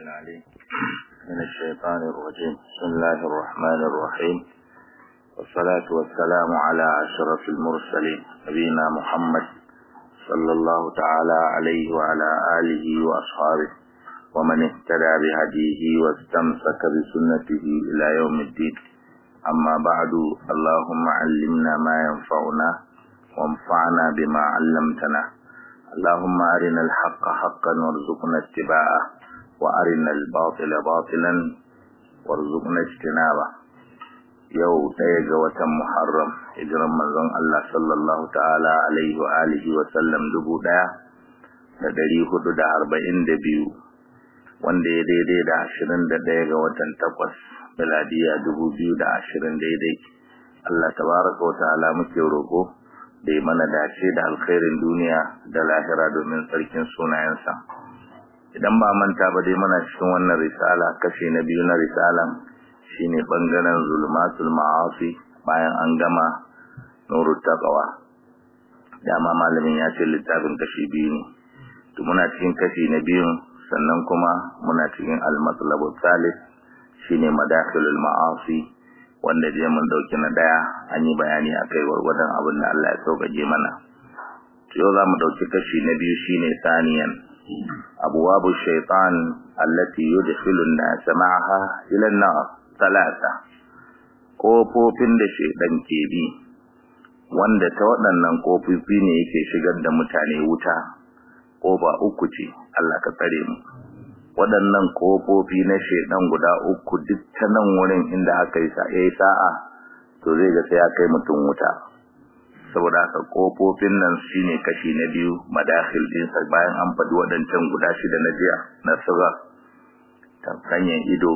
العليم من الشيطان الرجيم بسم الله الرحمن الرحيم والصلاة والسلام على أشرف المرسلين نبينا محمد صلى الله تعالى عليه وعلى آله وأصحابه ومن اهتدى بهديه واستمسك بسنته إلى يوم الدين أما بعد اللهم علمنا ما ينفعنا وانفعنا بما علمتنا اللهم أرنا الحق حقا وارزقنا اتباعه وأرنا الباطل باطلا وارزقنا اجتنابه yau ɗaya ga watan Muharram hijiran manzon Allah sallallahu ta'ala alaihi wa alihi wa sallam dubu ɗaya da ɗari hudu da arba'in da biyu wanda ya daidai da ashirin da ɗaya ga watan takwas miladiya dubu biyu da ashirin daidai Allah tabaraka wa ta'ala muke roƙo da ya mana dace da alkhairin duniya da lahira domin sarkin sunayensa idan ba manta ba dai muna cikin wannan risala kashi na biyu na risalan shine bangaren zulmatul ma'asi bayan an gama nurut taqwa dama malamin ya ce littafin kashi biyu ne to muna cikin kashi na biyu sannan kuma muna cikin al-matlabu thalith shine madakhilul ma'asi wanda je mun dauki na daya an yi bayani akai warwadan abin da Allah ya sauƙaƙe mana to yau zamu dauki kashi na biyu shine saniyan abwabu shaytan allati yudkhilu an-nas ma'aha ila an-nar talata kofofin da shaytan ke bi wanda ta waɗannan kofofi ne yake shigar da mutane wuta kofa uku ce Allah ka tsare mu waɗannan kofofi na shaytan guda uku duk ta nan wurin inda aka yi sa'a to zai ga sai ya kai mutum wuta saboda haka kofofin nan shine kashi na biyu madakhil din sa bayan an faɗi waɗancan guda shida na jiya na sirra ta hanyar ido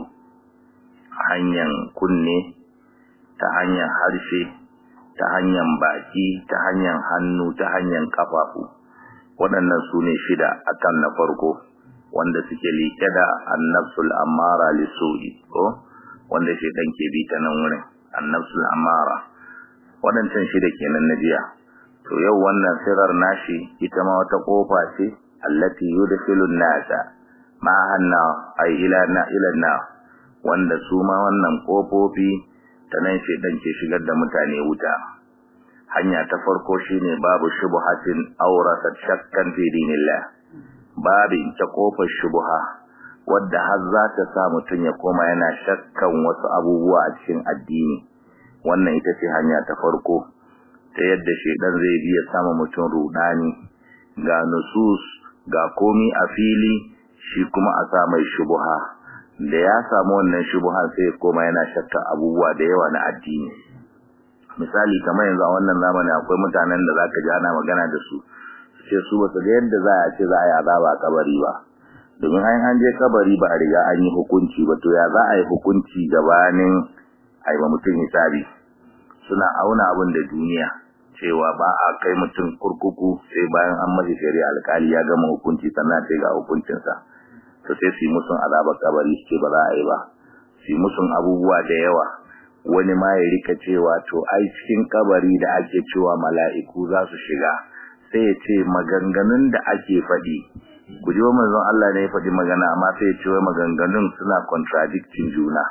hanyar kunne ta hanyar harshe ta hanyar baki ta hanyar hannu ta hanyar kafafu waɗannan su ne shida akan na farko wanda suke liƙe da annafsul amara lisu'i ko wanda shi dan ke bi ta nan wurin annafsul amara waɗancan shida kenan na jiya to yau wannan sirar nashi ita ma wata kofa ce allati yudkhilu an-nasa ma hanna ay ila na ila na wanda su ma wannan kofofi ta nan shedan ke shigar da mutane wuta hanya ta farko shine babu shubhatin awrasat shakkan fi dinillah babin ta kofar shubha wadda har za ta sa mutun ya koma yana shakkan wasu abubuwa a cikin addini wannan ita ce hanya ta farko ta yadda shedan zai biya sama mutum rudani ga nusus ga komi a fili shi kuma a sa mai shubha da ya samu wannan shubha sai ya koma yana shakka abubuwa da yawa na addini misali kamar yanzu a wannan zamani akwai mutanen da zaka ji ana magana da su su ce su basu ga yadda za a ce za a yi azaba kabari ba domin an an je kabari ba a riga an yi hukunci ba to ya za a yi hukunci gabanin a yi mutum hisabi suna auna abin da duniya cewa ba a kai mutum kurkuku sai bayan an mashi shari'a alkali ya gama hukunci sannan sai ga hukuncinsa to sai su yi musun azabar kabari su ce ba za a yi ba su yi musun abubuwa da yawa wani ma ya rika cewa to ai cikin kabari da ake cewa mala'iku za su shiga sai ya ce maganganun da ake faɗi ku ji wa manzon Allah ne ya faɗi magana amma sai ya ce wai maganganun suna contradicting juna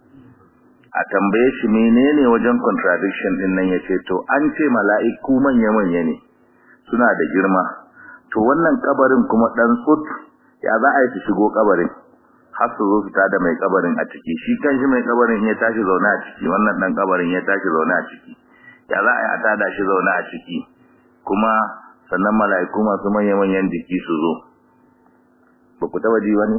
a tambaye shi menene wajen contradiction din nan yace to an ce mala'iku manya manya ne suna da girma to wannan kabarin kuma dan sut ya za a yi su shigo kabarin har su zo su tada mai kabarin a ciki shi kanshi mai kabarin ya tashi zaune a ciki wannan dan kabarin ya tashi zaune a ciki ya za a yi a tada shi zaune a ciki kuma sannan mala'iku masu manya manyan jiki su zo ba ku taba ji wani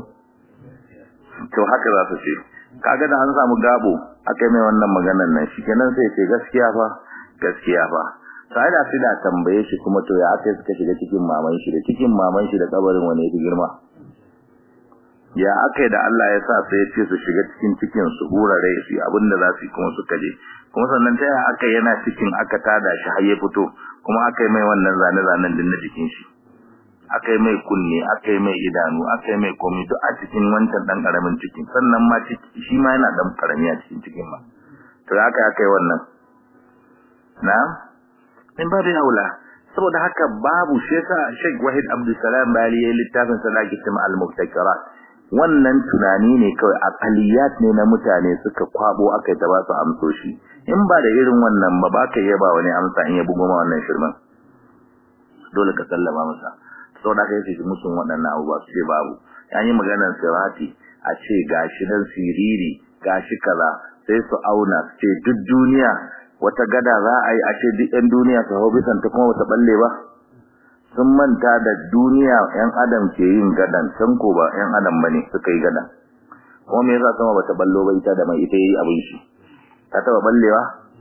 to haka za su ce kaga da an samu gabo akai mai wannan maganar nan shikenan sai ce gaskiya fa gaskiya fa sai da sai da tambaye shi kuma to ya akai suka shiga cikin maman shi da cikin maman shi da kabarin wani yake girma ya akai da Allah ya sa sai ya ce su shiga cikin cikin su hura rai su abinda za su yi kuma suka je kuma sannan ta ya akai yana cikin aka tada shi har ya fito kuma akai mai wannan zane zanen din na jikin shi akai mai kunne akai mai idanu akai mai komai duk a cikin wancan dan karamin cikin sannan ma shi ma yana dan karami a cikin cikin ma to haka akai wannan na in babu aula saboda haka babu shi yasa Sheikh Wahid Abdul Salam Bali yayin littafin sa da ake cewa Al-Mubtakirat wannan tunani ne kawai aqaliyat ne na mutane suka kwabo aka ta ba su amsoshi in ba da irin wannan ba ba ka yaba wani amsa in ya bugo ma wannan shirman dole ka sallama masa saboda kai sai musun waɗannan abubuwa su ce babu yayin maganar sirati a ce gashi dan siriri gashi kaza sai su auna su ce duk duniya wata gada za a yi a ce duk ɗan duniya su hau bisan ta kuma wata balle ba sun manta da duniya ‘yan adam ke yin gadan can ko ba ‘yan adam ba ne suka yi gadan kuma me yasa sama bata ballo ba ita da mai ita yi abin shi ta taba ballewa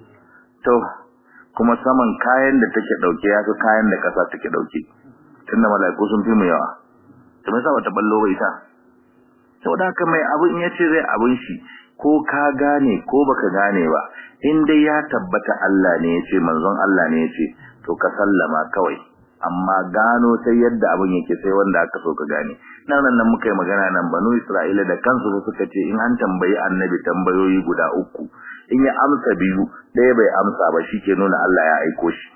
to kuma saman kayan da take dauke ya fi kayan da kasa take dauke tunda mala'iku sun fi mu yawa to me yasa bata ballo ba ita saboda haka mai abin ya ce zai abin shi ko ka gane ko baka gane ba in dai ya tabbata Allah ne ya ce manzon Allah ne ya ce to ka sallama kawai amma gano sai yadda abin yake sai wanda aka so ka gane nan nan muka yi magana nan banu Isra'ila da kansu suka ce in an tambayi annabi tambayoyi guda uku in ya amsa biyu ɗaya bai amsa ba shi ke nuna Allah ya aiko shi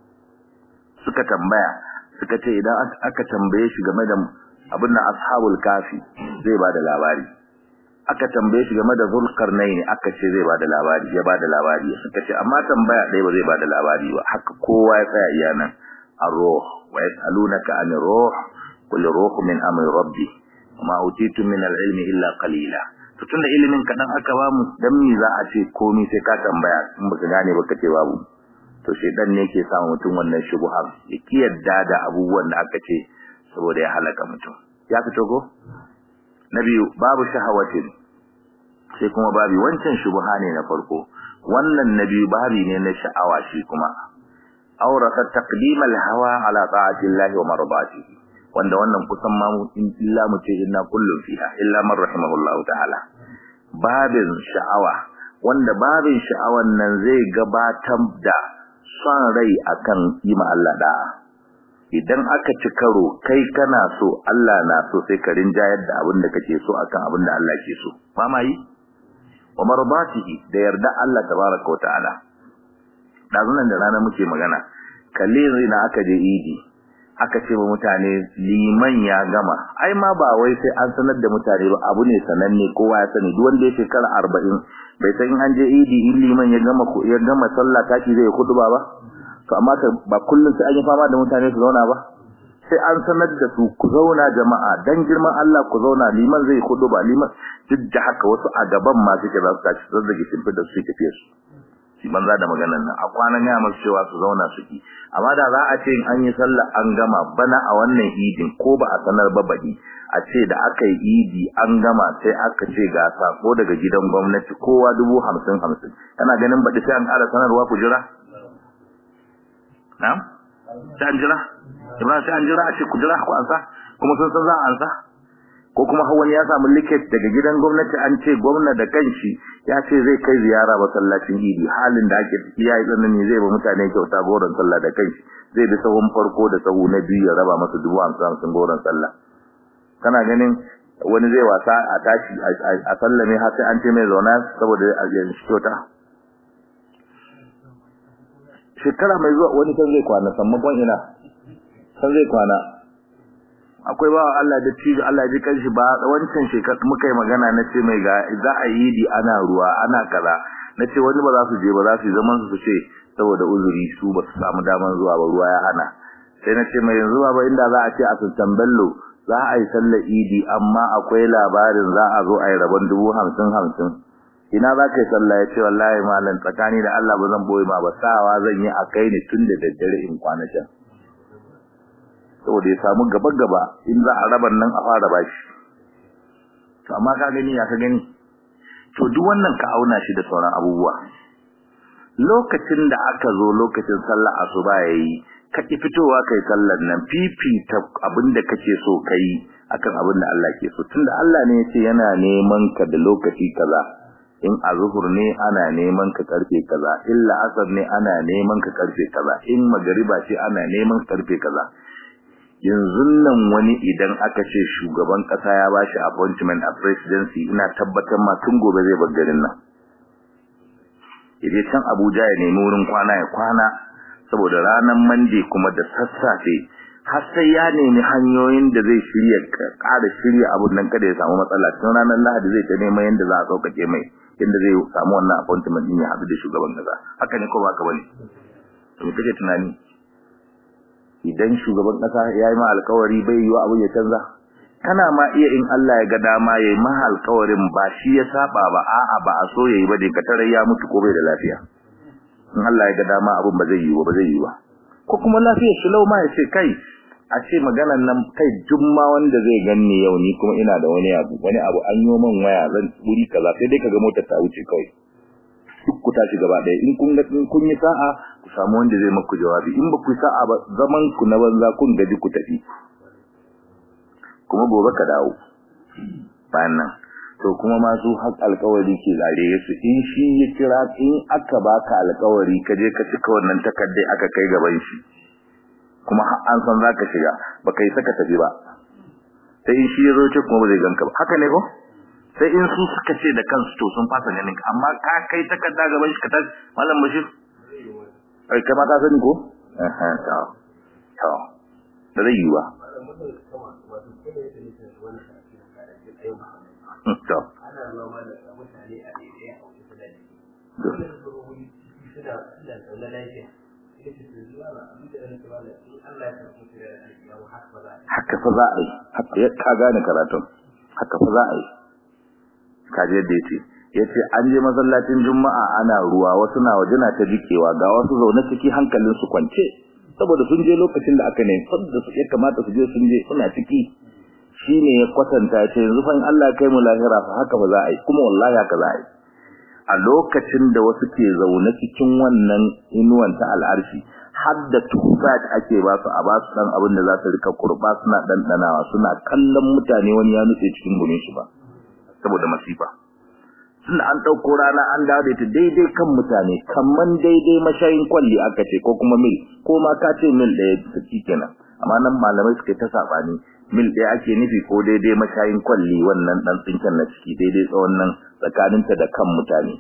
suka tambaya suka ce idan aka tambaye shi game da abin da ashabul kafi zai bada labari aka tambaye shi game da zulkarnaini aka ce zai bada labari ya bada labari suka ce amma tambaya ɗaya ba zai bada labari ba haka kowa ya tsaya iya nan الروح ويسألونك عن الروح قل الروح من أمر ربي وما أوتيتم من العلم إلا قليلا tunda ilimin kadan aka ba mu dan me za a ce komai sai ka tambaya in baka gane baka ce babu to shedan ne yake sa mutum wannan shubha ya kiyarda da abubuwan da aka ce saboda ya halaka mutum ya fito ko na biyu babu shahawatin sai kuma babu wancan shubha ne na farko wannan na biyu babi ne na sha'awa shi kuma aurata taqdim al-hawa ala ta'ati Allah wa marbatihi wanda wannan kusan ma illa mu ce inna kullun fiha illa man rahimahullahu ta'ala babin sha'awa wanda babin sha'awan nan zai gabatar da son rai akan yi ma Allah da'a idan aka ci karo kai kana so Allah na so sai ka rinjayar da abin da kake so akan abin da Allah ke so ba ma yi wa marbatihi da yarda Allah tabaraka wa ta'ala dazunan da rana muke magana kalle yanzu na aka je idi aka ce wa mutane liman ya gama ai ma ba wai sai an sanar da mutane ba abu ne sananne kowa ya sani duk wanda ya shekara arba'in bai san in an je idi in liman ya gama ya gama sallah taki zai kuduba ba to amma ba kullum sai an yi fama da mutane su zauna ba sai an sanar da su ku zauna jama'a dan girman Allah ku zauna liman zai kuduba liman duk da haka wasu a gaban ma suke za su tashi zazzage shimfi da su tafiye su shi banza da maganar nan a kwanan ya masu cewa su zauna su ki amma da za a ce in an yi sallah an gama bana a wannan idin ko ba a sanar ba baki a ce da aka yi idi an gama sai aka ce ga sako daga gidan gwamnati kowa dubu hamsin hamsin kana ganin baɗi sai an ƙara sanarwa ku jira na'am sai an jira ibrahim sai an jira a ce ku jira ku ansa kuma sun san za a ansa ko kuma har wani ya samu liket daga gidan gwamnati an ce gwamna da kanshi ya ce zai kai ziyara masallacin idi halin da ake ciki ya yi tsanani zai ba mutane kyauta goron sallah da kanshi zai bi sahun farko da sahu na biyu ya raba masa dubu hamsin hamsin goron sallah kana ganin wani zai wasa a tashi a sallame har sai an ce mai zauna saboda a yanzu kyauta shekara mai zuwa wani kan zai kwana sammakon ina kan zai kwana akwai ba Allah da ci Allah ji kanshi ba wancan shekar muka yi magana na ce mai ga za a yi di ana ruwa ana kaza na ce wani ba za su je ba za su zaman su ce saboda uzuri su ba su samu daman zuwa ba ruwa ya hana sai na ce mai yanzu ba inda za a ce a sultan bello za a yi sallar idi amma akwai labarin za a zo a yi rabon dubu hamsin hamsin ina za ka yi sallah ya ce wallahi malam tsakani da Allah ba zan boye ma ba sawa zan yi a kai ne tun da daddare in kwana can saboda ya samu gaba-gaba in za a rabar nan a fara bashi to amma ka gani ya ka gani to duk wannan ka auna shi da sauran abubuwa lokacin da aka zo lokacin sallah asuba yayi ka ki fitowa kai sallar nan fifita abinda kake so kai akan abin da Allah ke so tunda Allah ne yace yana neman ka da lokaci kaza in azhur ne ana neman ka karfe kaza illa asar ne ana neman ka karfe kaza in magariba ce ana neman ka karfe kaza yanzu nan wani idan aka ce shugaban kasa ya bashi appointment a presidency ina tabbatar ma tun gobe zai bar garin nan idan can Abuja ya nemi wurin kwana ya kwana saboda ranar Monday kuma da sassafe har sai ya nemi hanyoyin da zai shirya ƙara shirya abun nan kada ya samu matsala tun ranar lahadi zai ta neman yadda za a sauƙaƙe mai yadda zai samu wannan appointment din ya haɗu da shugaban ƙasa haka ne ko ba ka bane to me kake tunani idan shugaban ƙasa ya yi ma alƙawari bai yi wa abin ya canza kana ma iya in Allah ya ga dama ya yi ma alƙawarin ba shi ya saba ba a'a ba a so ya yi ba dai ka tarar ya mutu ko bai da lafiya in Allah ya ga dama abin ba zai yi ba ba zai yi ba ko kuma lafiyar shi lau ma ya ce kai a ce maganan nan kai jumma wanda zai ganni yau ni kuma ina da wani abu wani abu an yi man waya zan wuri kaza sai dai kaga motar ta wuce kawai duk ku tashi gaba ɗaya in kun ga in kun yi sa'a ku samu wanda zai maku jawabi in ba ku yi sa'a ba zaman ku na banza kun gaji ku tafi kuma gobe ka dawo bayan nan to kuma masu haƙ alƙawari ke zare su in shi ya kira in aka baka alƙawari ka je ka cika wannan takardai aka kai gaban shi kuma an san zaka shiga baka yi saka tafi ba sai in shi ya zo ce kuma ba zai ganka ba haka ne ko sai in su suka ce da kansu to sun fasa ganin ka amma ka kai takarda gaban shi ka ta mallam bashir ai kai ma ka sani ko eh eh to to da zai yi ba to ana noma da mutane a daidai a wajen fulani dole su zo wuri suna suna zaune lafiya haka fa za a yi haka ya ka gane karatun haka fa za a yi kaje yadda yace yace an je masallacin juma'a ana ruwa wasu na waje na ta jikewa ga wasu zaune ciki hankalin su kwance saboda sun je lokacin da aka ne sabda su ya kamata su je sun je suna ciki shine ya kwatanta ce yanzu fa in Allah ya kai mu lahira fa haka ba za a yi kuma wallahi haka za a yi a lokacin da wasu ke zaune cikin wannan inuwan ta al'arshi har da tufat ake ba su a ba su dan abin da za su rika kurba suna dandanawa suna kallon mutane wani ya nutse cikin gumin shi ba saboda masifa tunda an dauko rana an dawo da ita daidai kan mutane kaman daidai mashayin kwalli aka ce ko kuma mil ko ma ka ce mil ɗaya ta kenan amma nan malamai suka ta sabani mil ɗaya ake nufi ko daidai mashayin kwalli wannan dan tsinken na ciki daidai tsawon nan tsakaninta da kan mutane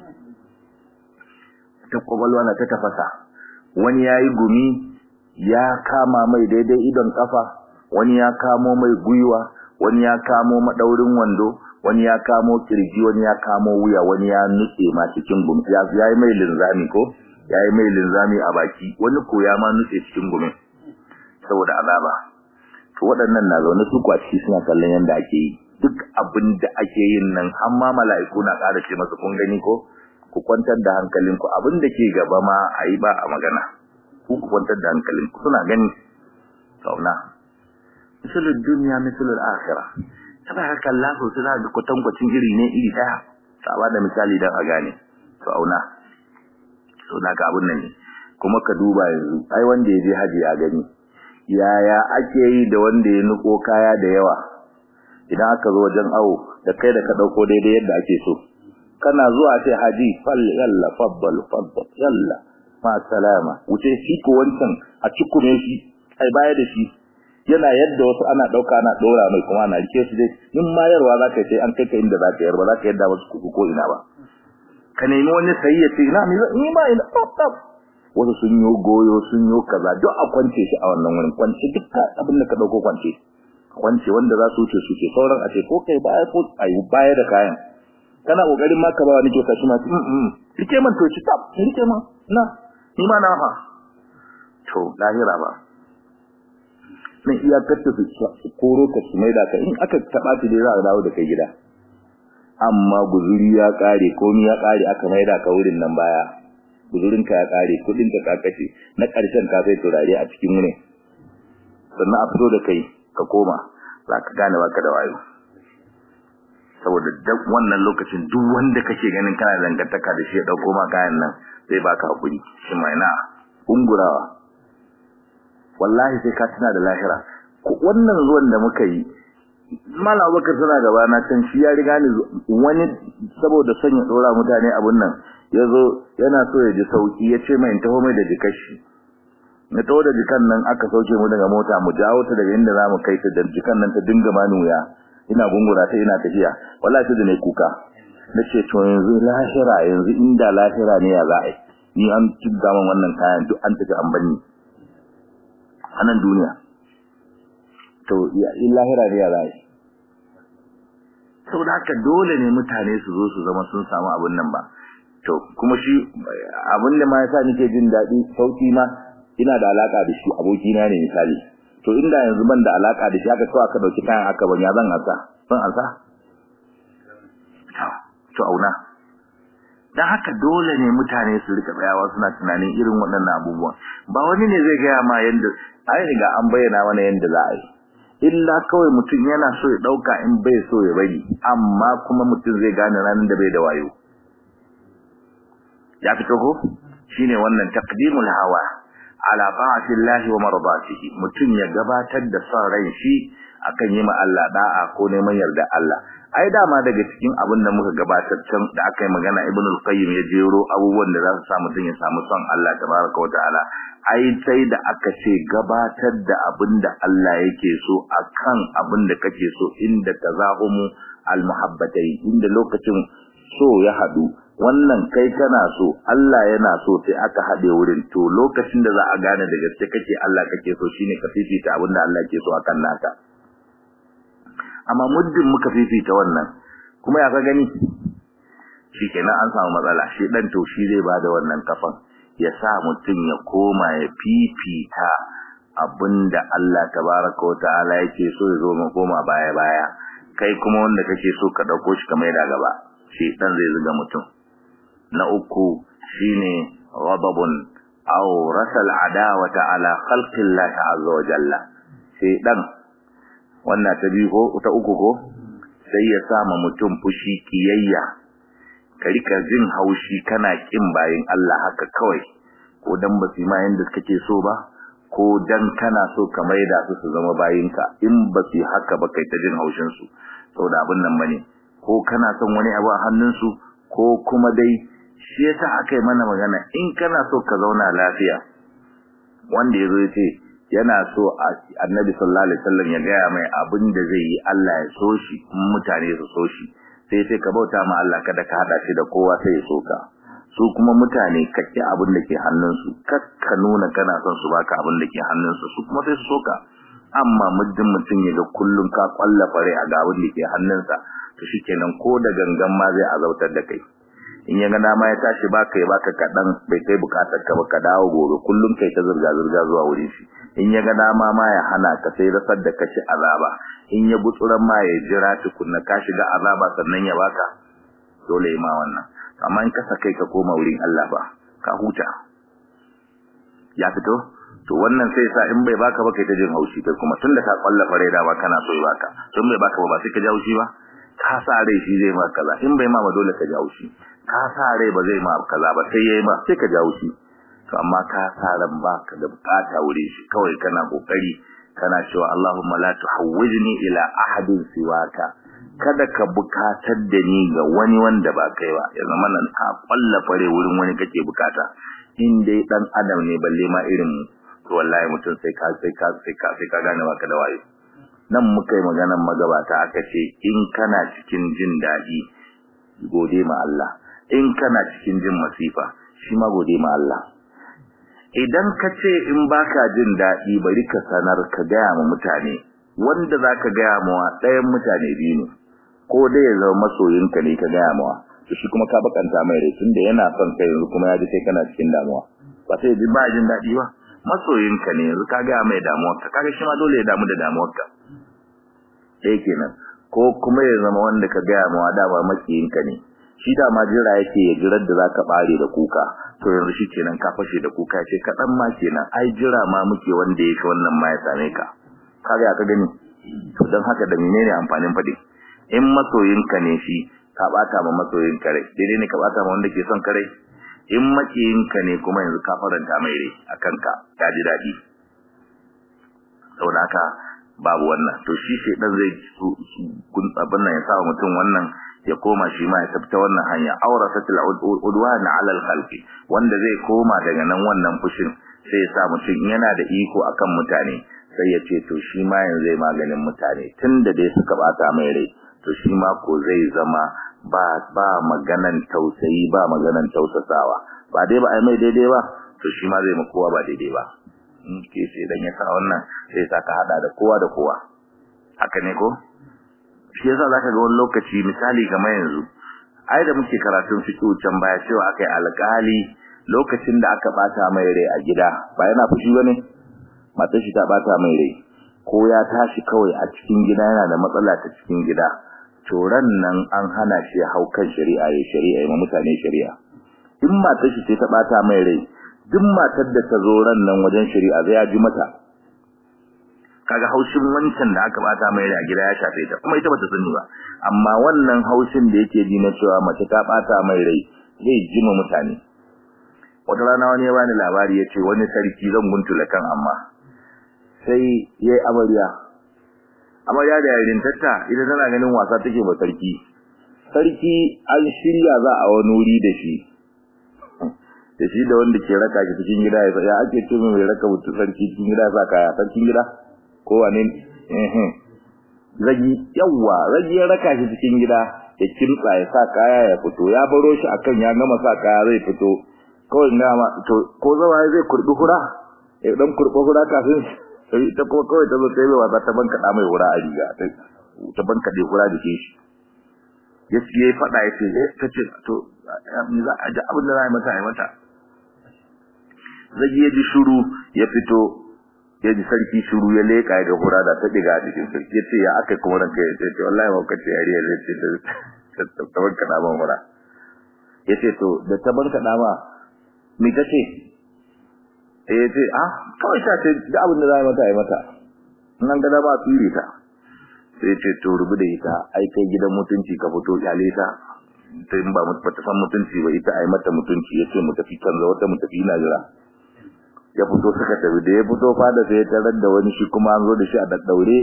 ta kwakwalwa na ta tafasa wani ya yi gumi ya kama mai daidai idon kafa wani ya kamo mai gwiwa wani ya kamo madaurin wando wani ya kamo kirji wani ya kamo wuya wani ya nutse ma cikin gumi ya yi mai linzami ko ya yi mai linzami a baki wani ko ya ma nutse cikin gumin saboda azaba to waɗannan na zaune su kwaci suna kallon yadda ake yi duk abin da ake yin nan har ma mala'iku na ƙara ce masa kun gani ko ku kwantar da hankalinku abin da ke gaba ma a yi ba a magana ku ku kwantar da hankalinku suna gani sauna misalin duniya misalin akhira ta ba haka Allah ko suna da kwatankwacin iri ne iri ɗaya ta ba da misali don a gane sauna so na ga abin nan ne kuma ka duba yanzu ai wanda ya je haji ya gani yaya ake yi da wanda ya nuko kaya da yawa idan aka zo wajen awo da kai da ka dauko daidai yadda ake so kana zuwa sai haji fal yalla faddal faddal yalla ma salama wuce shi ko wancan a cikume shi ai baya da shi yana yadda wasu ana dauka ana dora mai kuma ana rike su dai in mayarwa zaka sai an kai ka inda zaka yar ba zaka yadda wasu kuku ko ina ba ka nemi wani sayi ya ce ina ni ba ina wasu sun yi goyo sun yi kaza duk a kwance shi a wannan wurin kwance duk abin da ka dauko kwance kwance wanda za su wuce su ce sauran a ce ko kai baya ko ayi baya da kayan kana kokarin ma ka ba wani kyauta shi ma mm mm rike man to ci tab rike man na ni ma na ha to lahira ba nan iyakar ta su koro ka su maida ka in aka taba ta dai za a dawo da kai gida amma guzuri ya kare komi ya kare aka maida ka wurin nan baya guzurin ka ya kare kudin ka kashe na karshen ka sai turare a cikin wurin sannan a fito da kai ka koma za ka gane baka da wayo saboda duk wannan lokacin duk wanda kake ganin kana dangantaka da shi ya dauko ma kayan nan sai baka hakuri shi mai na ungurawa wallahi sai ka tuna da lahira wannan zuwan da muka yi Malam Abubakar suna gaba na can shi ya riga ni wani saboda son ya dora mutane abun nan yazo yana so ya ji sauki ya ce mai in taho mai da jikashi na taho da jikan nan aka sauke mu daga mota mu jawo ta daga inda zamu kai ta da jikan nan ta dinga mani wuya ina gungura ta ina tafiya wallahi sai da nayi kuka nace to yanzu lahira yanzu inda lahira ne ya za a yi ni an tudda man wannan kayan duk an tafi an banni anan duniya to in lahira ne ya zai saboda haka dole ne mutane su zo su zama sun samu abin nan ba to kuma shi abin da ma yasa nake jin daɗi sauki ma ina da alaka da shi abokina ne misali to inda yanzu ban da alaka da shi haka kawai aka dauki kayan aka ban ya zan ansa zan ansa to auna dan haka dole ne mutane su rika tsayawa suna tunanin irin waɗannan abubuwan ba wani ne zai gaya ma yanda ai riga an bayyana mana yanda za a yi illa kawai mutum yana so ya dauka in bai so ya bari amma kuma mutum zai gane ranar da bai da wayo ya fito ko shine wannan taqdimul hawa ala ta'atillahi wa mardatihi mutum ya gabatar da son ran shi akan yi ma Allah da'a ko neman yarda Allah ai dama daga cikin abin da muka gabatar can da aka yi magana Ibn al-Qayyim ya jero abubuwan da za su sa mutum ya samu son Allah tabaraka wa ta'ala ai sai da aka ce gabatar da abin da Allah yake so akan abin da kake so inda tazahumu al-muhabbatai inda lokacin so ya hadu wannan kai kana so Allah yana so sai aka hade wurin to lokacin da za a gane da gaske kake Allah kake so shine ka fifita abin da Allah yake so akan naka amma muddin muka fifita wannan kuma ya ka gani shikenan an samu matsala shi dan to shi zai bada wannan kafan ya sa mutum ya koma ya fifita abinda Allah tabaraka wa ta'ala yake so ya zo mu koma baya baya kai kuma wanda kake so ka dauko shi kamar da gaba shi dan zai zuga mutum na uku shine ghadabun aw rasal adawata ala khalqillahi azza wa jalla sai dan wannan ta biyu ko ta uku ko sai ya sama mutum fushi kiyayya ka rika jin haushi kana kin bayin Allah haka kawai ko dan ba su ma yanda kake so ba ko dan kana so ka maida su su zama bayinka in ba su haka ba kai ta jin haushin su saboda abin nan bane ko kana son wani abu a hannun su ko kuma dai shi yasa aka yi mana magana in kana so ka zauna lafiya wanda yazo ya ce yana so annabi sallallahu alaihi wasallam ya gaya mai abin da zai yi Allah ya so shi mutane su so shi sai sai ka bauta ma Allah kada ka hada shi da kowa sai ya so ka su kuma mutane kake abin da ke hannunsu kakka nuna kana son su baka abin da ke hannunsu su kuma sai su so ka amma muddin mutum ya ga kullun ka kwalla fare a ga abin da ke hannunsa to shikenan ko da gangan ma zai azautar da kai in ya ga dama ya tashi baka ya baka kadan bai kai bukatar ka ba ka dawo gobe kullun kai ta zurga zurga zuwa wurin shi in ya ga dama ma ya hana ka sai rasar da kashi azaba in ya butsuran ma ya jira tukunna ka shiga azaba sannan ya baka dole ma wannan amma in ka sakai ka koma wurin Allah ba ka huta ya fito to wannan sai sa in bai baka ba kai ta jin haushi kai kuma tunda ka kwalla fare da ba kana so ya baka tun bai baka ba ba sai ka ji haushi ba ka sa rai shi zai ma kaza in bai ma ba dole ka ji haushi ka sa rai ba zai ma kaza ba sai yayi ma sai ka ji haushi to amma ka sa ran baka da bukata wuri shi kawai kana kokari kana cewa Allahumma la tuhawwijni ila ahadin siwaka kada ka bukatar da ni ga wani wanda ba kai ba ya zama nan ka kwalla fare wurin wani kake bukata in dai dan adam ne balle ma irin mu to wallahi mutum sai ka sai ka sai ka sai ka gane baka da wayo nan muka yi maganar magabata aka ce in kana cikin jin daɗi gode ma Allah in kana cikin jin masifa shi ma gode ma Allah idan ka ce in baka jin daɗi bari ka sanar ka gaya ma mutane wanda zaka gaya mawa ɗayan mutane biyu ne ko dai ya zama masoyinka ne ka gaya mawa to shi kuma ka bakanta mai rai tunda yana son kai yanzu kuma ya ji kai kana cikin damuwa ba sai ji ba jin daɗi ba masoyinka ne yanzu ka gaya mai damuwarka kaga shi ma dole ya damu da damuwarka ɗaya kenan ko kuma ya zama wanda ka gaya mawa dama makiyinka ne shi dama jira yake ya jirar da zaka bare da kuka to yanzu shi kenan ka fashe da kuka ce kaɗan ma kenan ai jira ma muke wanda yake wannan ma ya same ka kaga ka gani to don haka da menene amfanin faɗi in masoyinka ne shi ka bata ma masoyinka rai daidai ne ka bata ma wanda ke son ka rai in makiyinka ne kuma yanzu ka faranta mai rai akan ka ka ji daɗi saboda haka babu wannan to shi shedan zai kun abin nan ya sa mutum wannan ya koma shi ma ya tafta wannan hanya awrasatul udwana ala al-khalqi wanda zai koma daga nan wannan fushin sai ya sa mutum yana da iko akan mutane sai ya ce to shi ma yanzu zai maganin mutane tunda dai suka bata mai rai to shi ma ko zai zama ba ba maganan tausayi ba maganan tausasawa ba dai ba ai mai daidai ba to shi ma zai kowa ba daidai ba in ke sai dan ya sa wannan sai sa ka hada da kowa da kowa haka ne ko shi yasa zaka ga wani lokaci misali kamar yanzu ai da muke karatun fiqh can baya cewa akai alƙali lokacin da aka bata mai rai a gida ba yana fushi bane matar shi ta bata mai rai ko ya tashi kawai a cikin gida yana da matsala ta cikin gida to ran nan an hana shi hau kan shari'a ya shari'a ya mutane shari'a in matar shi ce ta bata mai rai duk matar da ta zo ran nan wajen shari'a zai ji mata kaga haushin wancan da aka bata mai rai a gida ya shafe ta kuma ita bata sani ba amma wannan haushin da yake ji na cewa mace ta bata mai rai zai jima mutane wata rana wani ya bani labari yace wani sarki zan guntula kan amma sai yayi amarya amarya da yarin tatta ita tana ganin wasa take ba sarki sarki an shirya za a wani wuri da shi da shi da wanda ke raka shi cikin gida ya ake ce mai raka mutu sarki cikin gida sa kaya sarkin gida ko wane eh ragi yawa ragi ya raka shi cikin gida ya kimtsa ya sa kaya ya fito ya baro shi akan ya gama sa kaya zai fito kawai na ma to ko zawa zai kurbi hura ya dan kurbi hura kafin sai ita kuma kawai ta zo sai mai wasa ta banka da mai hura a riga ta banka da hura da shi ya ya fada ya ce eh kace to me za a ji abin da za a yi mata a yi mata zai ya ji shuru ya fito ya ji sarki shuru ya leka ya ga hura da ta diga a cikin sarki ya ce ya aka kuma ranka ya ce wallahi ba kace yariya zai ce ta banka da ban hura ya ce to da ta banka da ma me kace eh ya ce ah kawai ta ce da abin da za a yi mata a yi mata nan ga da ba tsire ta sai ce to rubu da ita ai kai gidan mutunci ka fito kyale ta sai in ba mu ta san mutunci ba ita ai mata mutunci yace mu tafi canza wata mu tafi ina jira ya fito suka tafi da ya fito fada sai ya tarar da wani shi kuma an zo da shi a daddaure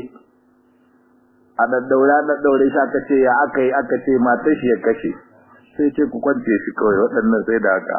a daddaure a daddaure shi aka ce ya aka yi aka ce matar shi ya kashe sai ce ku kwance shi kawai waɗannan sai da haka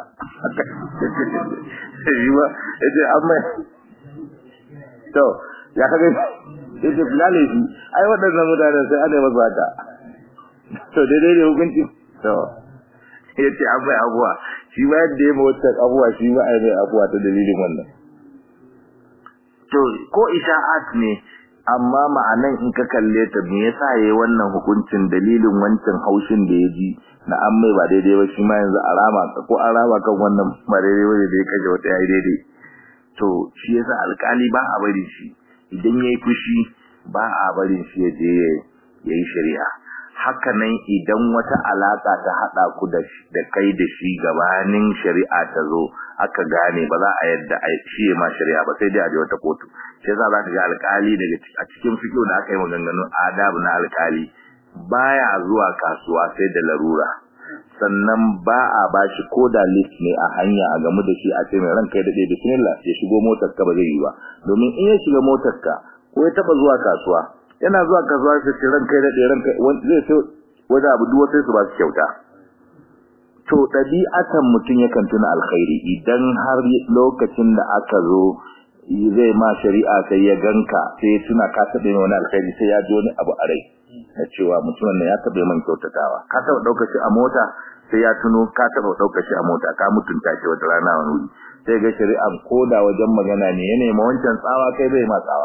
shi ba ya ce amma to ya kaga yace fulale shi ai waɗannan mutanen sai ana masa haka to daidai ne hukunci to yace an bai abuwa shi ba yadda ya mawata abuwa shi ba ai mai abuwa ta dalilin wannan to ko isha'at ne amma ma'anan in ka kalle ta me yasa yayi wannan hukuncin dalilin wancan haushin da ya ji na an mai ba daidai ba shi ma yanzu a rama ko an rama kan wannan ba daidai ba da ya kaje wata yayi daidai to shi yasa alkali ba a bari shi idan yayi fushi ba a barin shi ya je yayi shari'a haka nan idan wata alaka ta hada ku da da kai da shi gabanin shari'a ta zo aka gane ba za a yadda a shi ma shari'a ba sai dai a je wata kotu sai za ka ga alkali daga a cikin fiqh da aka yi maganganun adab na alkali baya zuwa kasuwa sai da larura sannan ba a bashi ko da list ne a hanya a gamu da shi a ce mai ranka ya dade bismillah ya shigo motar ka ba zai yi ba domin in ya shiga motar ka ko ya taba zuwa kasuwa yana zuwa kasuwa sai ce ranka ya dade ranka zai sai wanda abu duwa sai su ba su kyauta to dabi'atan mutun yakan tuna alkhairi idan har lokacin da aka zo zai ma shari'a sai ya ganka sai tuna ka tabe wani alkhairi sai ya ji wani abu a rai na cewa mutumin nan ya taɓa man kyautatawa ka taɓa ɗaukar shi a mota sai ya tuno ka taɓa ɗaukar shi a mota ka mutunta shi wata rana wani wuri sai ga shari'an koda wajen magana ne ya nema wancan tsawa kai bai ma tsawa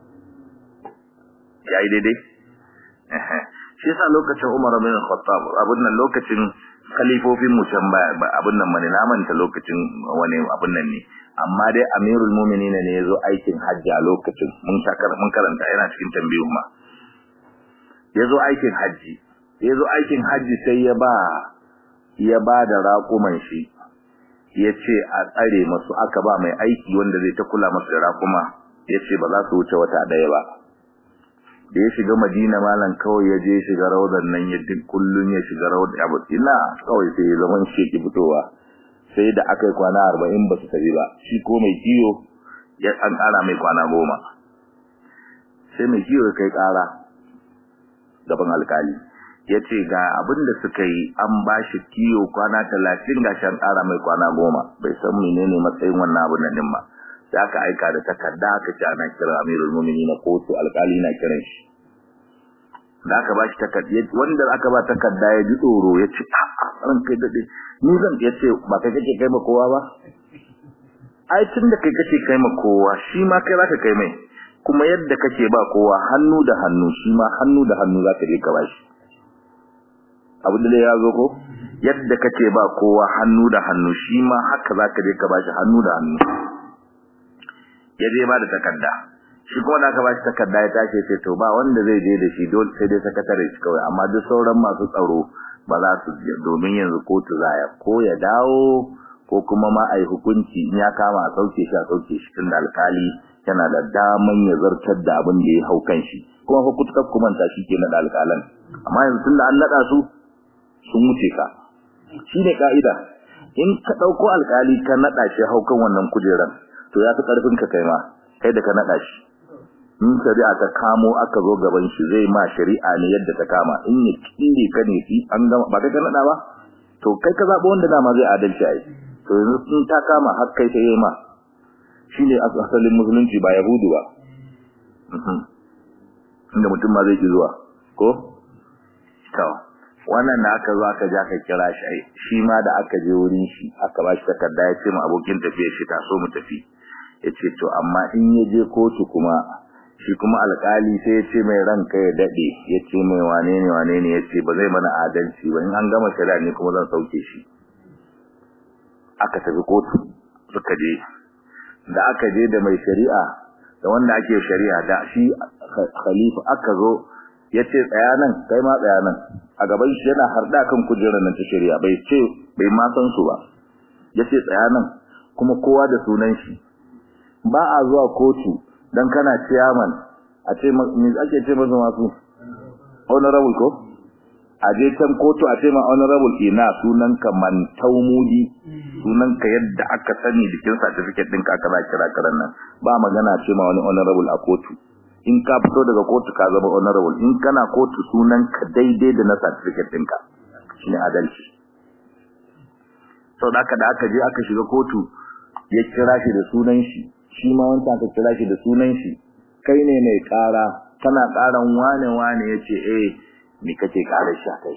ya yi daidai shi yasa lokacin Umar bin Khattab abin nan lokacin khalifofin mu can ba abin nan mane na manta lokacin wani abin nan ne amma dai Amirul Mu'minin ne yazo aikin hajji a lokacin mun mun karanta yana cikin tambayoyin ma yazo aikin haji yazo aikin haji sai ya ba ya ba da raƙuman shi yace a tsare masu aka ba mai aiki wanda zai ta kula masu da raƙuma yace ba za su wuce wata daya ba da ya shiga Madina malam kawai ya je shiga rawdan nan ya duk kullun ya shiga rawdan abu ina kawai sai ya zaman shi ki fitowa sai da aka yi kwana 40 ba su tafi ba shi ko mai kiyo ya an ƙara mai kwana goma sai mai kiyo kai ƙara gaban alkali ya ce ga abin da suka yi an ba shi kiyo kwana talatin ga shan ƙara mai kwana goma bai san menene matsayin wannan abin nan ba sai aka aika da takarda aka ce ana kira amirul mumini na kotu alkali na kiran shi da aka ba shi takarda wanda aka ba takarda ya ji tsoro ya ce a'a ran kai dade ni zan ya ce ba kai kake kai ma kowa ba ai tun da kai kake kai ma kowa shi ma kai zaka kai mai kuma yadda kake ba kowa hannu da hannu shi ma hannu da hannu zaka je ka bashi abu da ya zo ko yadda kake ba kowa hannu da hannu shi ma haka zaka je ka bashi hannu da hannu ya je ba da takarda shi kuma da aka bashi takarda ya tashi sai to ba wanda zai je da shi dole sai dai sakatare shi kawai amma duk sauran masu tsaro ba za su je domin yanzu kotu zaya ko ya dawo ko kuma ma a yi hukunci in ya kama a sauke shi a sauke shi tun da alkali yana da daman ya zartar da abin da ya hau kan shi kuma fa kutukar kumanta shi ke naɗa alkalan amma yanzu tun da an naɗa su sun wuce ka shi ne ka'ida in ka ɗauko alkali ka naɗa shi hau kan wannan kujeran to ya fi ƙarfin ka kai ma kai da ka naɗa shi in shari'a ta kamo aka zo gaban shi zai ma shari'a ne yadda ta kama in ya kire ka ne fi an gama ba kai ka naɗa ba to kai ka zaɓi wanda dama zai adalci a yi to yanzu sun ta kama har kai ta yi ma shi ne asalin musulunci ba yahudu ba inda mutum ma zai ki zuwa ko to wannan da aka zo aka ja ka kira shi shi ma da aka je wurin shi aka ba shi takarda ya ce ma abokin tafiya shi taso mu tafi ya ce to amma in ya je kotu kuma shi kuma alkali sai ya ce mai ranka ya daɗe ya ce mai wane ne wane ne ya ce ba zai mana adalci ba in an gama shari'a ne kuma zan sauke shi aka tafi kotu suka je da aka je da mai shari'a da wanda ake shari'a da shi khalifa aka zo ya ce tsaya nan kai ma tsaya nan a gaban shi yana harda kan kujerar nan ta shari'a bai ce bai ma san su ba ya ce tsaya nan kuma kowa da sunan shi ba a zuwa kotu dan kana chairman a ce me ake ce masa masu honorable ko a je can kotu a ce ma honorable ina sunan ka mantau mudi sunan ka yadda aka sani jikin certificate din ka kaza kira karan nan ba magana ce ma wani honorable a kotu in ka fito daga kotu ka zama honorable in kana kotu sunan ka daidai da na certificate ɗinka shine adalci sau da aka da aka je aka shiga kotu ya kira shi da sunan shi shi ma wancan aka kira shi da sunan shi kai ne mai ƙara kana ƙaran wane wane ya ce eh me kake ƙarar shi kai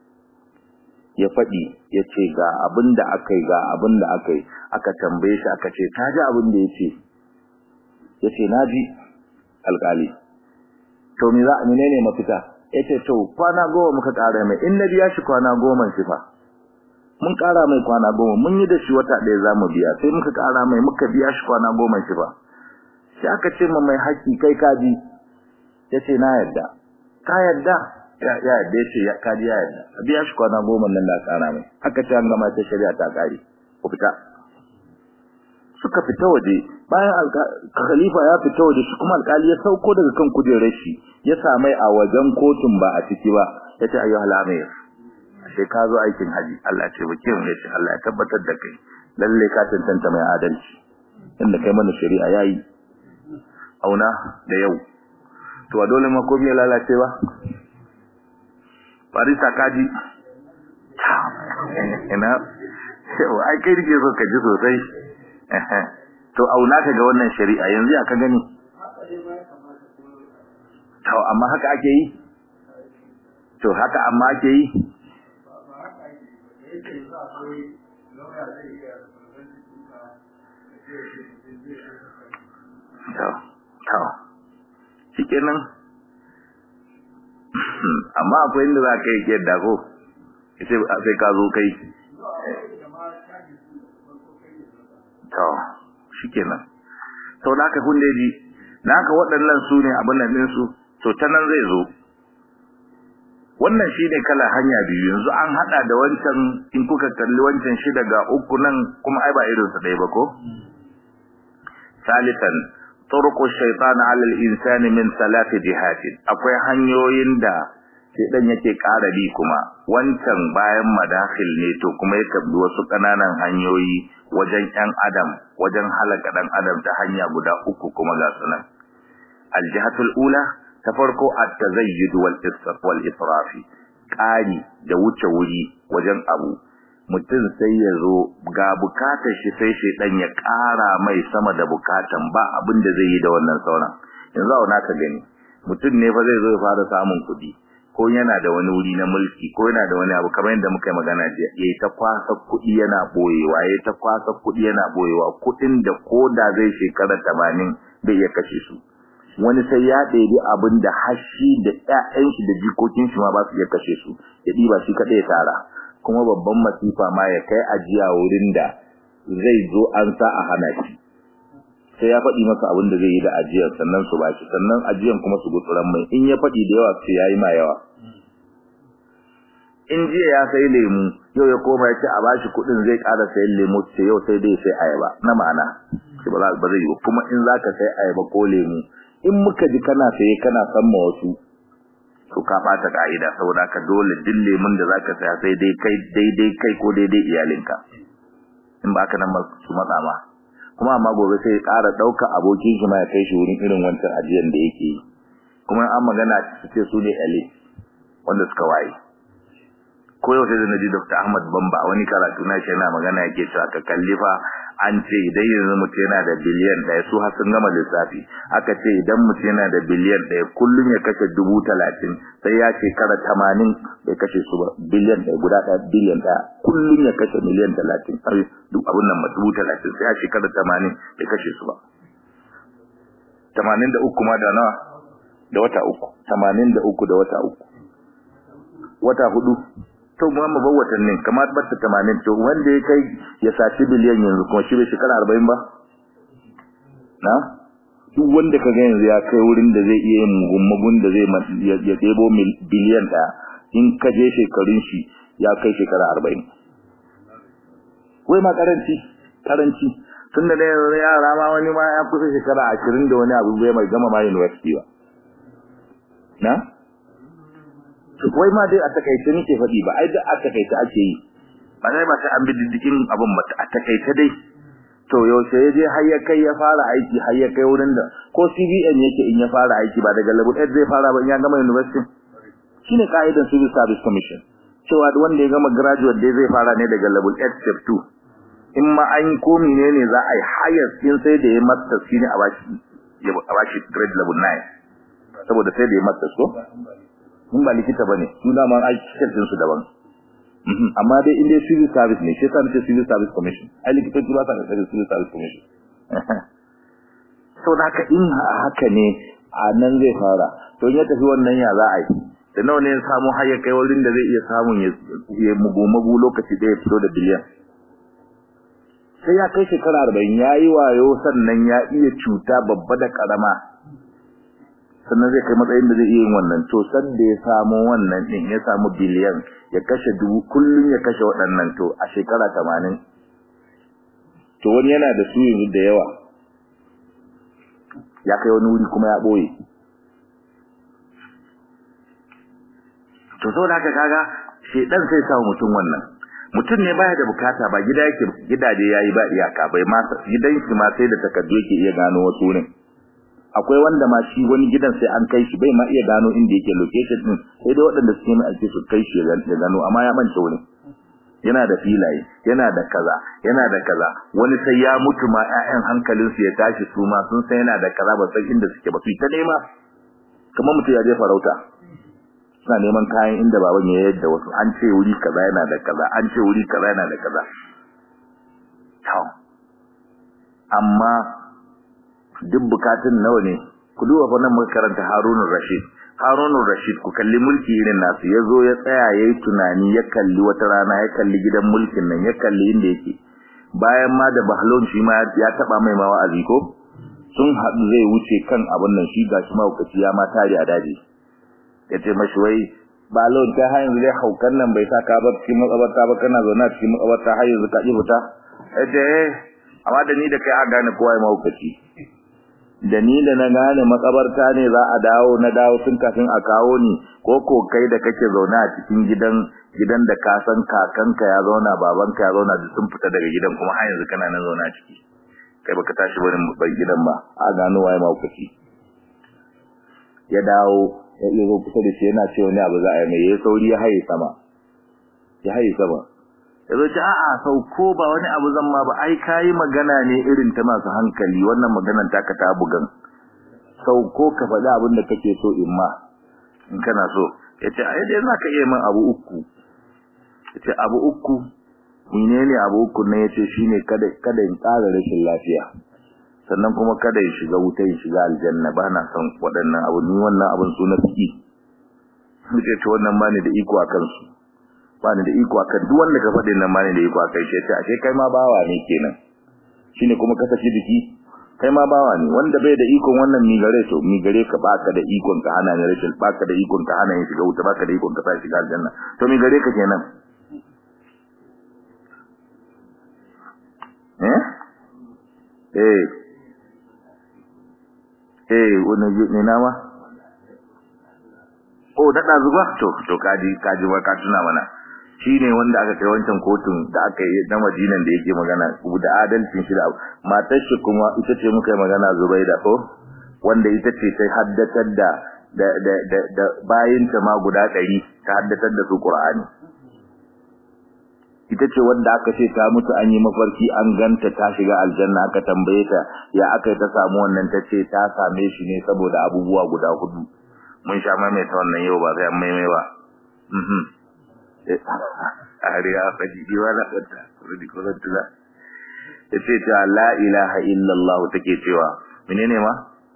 ya faɗi ya ce ga abin da aka yi ga abin da aka yi aka tambaye shi aka ce ka ji abin da ya ce ya ce na ji alƙali to me za menene mafita ya ce to kwana goma muka ƙara mai in na biya shi kwana goma shi fa mun ƙara mai kwana goma mun yi da shi wata ɗaya za mu biya sai muka ƙara mai muka biya shi kwana goma shi fa sai aka ce ma mai haƙƙi kai kaji ya ce na yarda ka yarda ya yarda ya ce kaji ya yarda a biya shi kwana goma nan da ƙara mai aka ce an gama ta shari'a ta ƙare ku fita suka fita waje bayan khalifa ya fita waje shi kuma alƙali ya sauko daga kan kujerar shi ya samai a wajen kotun ba a ciki ba ya ce ayyuhal amir sai ka zo aikin haji Allah ya taimake mu yace Allah ya tabbatar da kai lalle ka tantance mai adalci inda kai mana shari'a yayi auna da yau to a dole ma komai ya lalace ba barisa kaji ina ai kai dike so ka ji sosai to auna ka ga wannan shari'a yanzu ya ka gani to amma haka ake yi to haka amma ake yi to to shikenan amma akwai inda za ka yi ke dago sai ka zo kai to shikenan to da aka kunde ji da aka waɗannan su ne abin nan din su to ta nan zai zo wannan shine kala hanya biyu yanzu an hada da wancan in kuka kalli wancan shi daga uku nan kuma ai ba irin su ɗaya ba ko salisan turqu shaytan ala al-insani min salati jihatin akwai hanyoyin da shedan yake ƙara bi kuma wancan bayan madakhil ne to kuma ya tabbi wasu kananan hanyoyi wajen ɗan adam wajen halaka ɗan adam ta hanya guda uku kuma ga sunan aljihatul ula ta farko at-tazayyud wal israf wal israfi ƙari da wuce wuri wajen abu mutum sai ya zo ga bukatar shi sai shedan ya ƙara mai sama da bukatan ba abin da zai yi da wannan sauran yanzu a ka gani mutum ne fa zai zo ya fara samun kuɗi ko yana da wani wuri na mulki ko yana da wani abu kamar yadda muka yi magana jiya yayi ta kwasa kuɗi yana boyewa yayi ta kwasa kuɗi yana boyewa kuɗin da koda zai shekara 80 bai iya kashe su wani sai ya ɗebi abin da hashi da ƴaƴan shi da jikokin shi ma ba su iya kashe su ya ɗiba shi kaɗai ya tara kuma babban masifa ma ya kai ajiya wurin da zai zo an sa a hana shi sai ya faɗi masa abin da zai yi da ajiyar sannan su bashi sannan ajiyan kuma su gutsuran mai in ya faɗi da yawa sai ya yi ma yawa in jiya ya sai lemu yau ya koma ya ce a bashi kuɗin zai ƙara sayan lemu ce yau sai dai sai ayaba na ma'ana ba ba zai yi kuma in za ka sai ayaba ko lemu in muka ji kana saye kana san ma wasu to ka ɓata ka'ida saboda ka dole duk lemun da za ka saya sai dai kai daidai kai ko daidai iyalinka in ba ka nan su matsa ma kuma amma gobe sai ya ƙara ɗauka abokin shi ma ya kai shi wurin irin wancan ajiyar da yake yi kuma an magana su ce su ne elite wanda suka waye ko yau sai da naji Dr. Ahmad Bamba wani karatu na shi yana magana yake cewa ka kalli fa an ce idan yanzu mutum yana da biliyan ɗaya su har sun gama lissafi aka ce idan mutum yana da biliyan ɗaya kullum ya kashe dubu talatin sai ya shekara tamanin bai kashe su ba biliyan ɗaya guda ɗaya biliyan ɗaya kullum ya kashe miliyan talatin duk abin nan dubu talatin sai ya shekara tamanin bai kashe su ba tamanin da uku ma da nawa da wata uku tamanin da uku da wata uku wata hudu to mu amma ba watannin kamar batta 80 to wanda ya kai ya saci biliyan yanzu kuma shi bai shekara 40 ba na duk wanda ka ga yanzu ya kai wurin da zai iya yin mugun da zai ya debo biliyan da in ka je shekarun shi ya kai shekara 40 wai ma karanci karanci tunda da yanzu yara ma wani ma ya kusa shekara 20 da wani abu bai mai gama ma university ba na wai ma dai a takaice nake faɗi ba ai da a takaice ake yi ba sai ba sai an bi diddigin abin ba a takaice dai to yaushe ya je har ya kai ya fara aiki har ya kai wurin da ko CBN yake in ya fara aiki ba daga level 8 zai fara ba in ya gama university shine kaidan civil service commission cewa wanda ya gama graduate dai zai fara ne daga level 8 step 2 in ma an ko menene za a yi highest in sai da ya masters shine a bashi a bashi grade level 9 saboda sai da ya masters ko mun ba likita bane su da man aiki cikin su daban amma dai inda civil service ne shi yasa nace civil service commission ai likitoci ba sa da civil service commission so da haka in haka ne a nan zai fara to in ya tafi wannan ya za a yi da nawa ne ya samu har ya kai wurin da zai iya samun ya mugu lokaci da ya fito da biliyan sai ya kai shekara arba'in ya yi wayo sannan ya iya cuta babba da karama sannan zai kai matsayin da zai iya yin wannan to san da ya samu wannan din ya samu biliyan ya kashe dubu kullun ya kashe waɗannan to a shekara 80 to wani yana da su yanzu da yawa ya kai wani wuri kuma ya boye to saboda haka kaga shedan sai samu mutum wannan mutum ne baya da bukata ba gida yake gidaje yayi ba iyaka bai ma gidan shi ma sai da takardu yake iya gano wasu wurin akwai wanda ma shi wani gidan sai an kai shi bai ma iya gano inda yake location din sai dai waɗanda suke mai alke su kai shi ya gano amma ya mance wani yana da filaye yana da kaza yana da kaza wani sai ya mutu ma ƴaƴan hankalin su ya tashi su ma sun san yana da kaza ba san inda suke ba su ta nema kamar mutum ya je farauta suna neman kayan inda baban ya yadda wasu an ce wuri kaza yana da kaza an ce wuri kaza yana da kaza to amma duk bukatun nawa ne ku duba fa nan muka karanta Harunur Rashid Harunur Rashid ku kalli mulki irin nasu yazo ya tsaya yayi tunani ya kalli wata rana ya kalli gidan mulkin nan ya kalli inda yake bayan ma da Bahlon shi ma ya taba mai ma wa'azi ko sun haɗu zai wuce kan abin nan shi gashi ma hukaci ya ma tare a daji yace mashi wai Bahlon ta har yanzu dai haukan nan bai sa ka ba cikin matsabarta ba kana zauna cikin matsabarta har yanzu ka ji fita yace amma da ni da kai a gane kowa ya mahaukaci da ni da na gane makabarta ne za a dawo na dawo tun kafin a kawo ni ko ko kai da kake zaune a cikin gidan gidan da ka san kakanka ya zauna babanka ya zauna duk sun fita daga gidan kuma har yanzu kana nan zaune a ciki kai baka tashi barin bai gidan ba a gano waye maukaci ya dawo ya iya zo kusa da shi yana ce wani abu za a yi mai ya sauri ya haye sama ya haye sama ya zo ce a'a sauko ba wani abu zan ma ba ai kayi magana ne irin ta masu hankali wannan maganar taka ta bugan sauko ka faɗi abin da kake so in ma in kana so ya ce ai dai za ka iya min abu uku ya ce abu uku menene abu uku ne ya ce shine kada kada in ƙara rashin lafiya sannan kuma kada ya shiga wuta ya shiga aljanna ba na son waɗannan abu ni wannan abin su na fiki muke ce wannan ba ni da iko a kansu ba ni da iko a kan duk wanda ka faɗi nan ba ni da iko a kai ce ashe kai ma bawa ne kenan shine kuma ka saki jiki kai ma bawa ne wanda bai da ikon wannan mi gare to mi gare ka baka da ikon ka hana ne rashin baka da ikon ka hana ne shiga wuta baka da ikon ka sa shiga aljanna to mi gare ka kenan eh eh eh wani ne nama oh da zuba to to kaji kaji ba ka tuna mana shine wanda aka kai wancan kotun da aka yi na Madinan da yake magana da adalcin shi da matar shi kuma ita ce muka yi magana Zubaida ko wanda ita ce sai haddatar da da da da, da bayin ta ma guda 100 ta haddatar da su Qur'ani ita ce wanda aka ce ta mutu an yi mafarki an ganta ta shiga aljanna aka tambaye ta ya aka ta samu wannan ta ce ta same shi ne saboda abubuwa guda hudu mun sha mai ta wannan yau ba sai an maimai ba mhm ariya faji diwa na wata rudi ko tula yace ta la ilaha illallah take cewa menene ma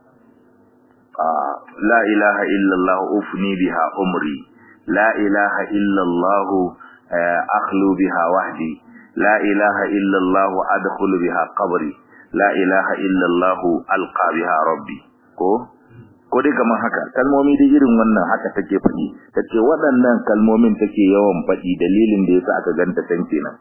la ilaha illallah ufni biha umri la ilaha illallah akhlu biha wahdi la ilaha illallah adkhulu biha qabri la ilaha illallah alqa biha rabbi ko ko dai kamar haka kalmomi dai irin wannan haka take faɗi tace waɗannan kalmomin take yawan faɗi dalilin da yasa aka ganta san kenan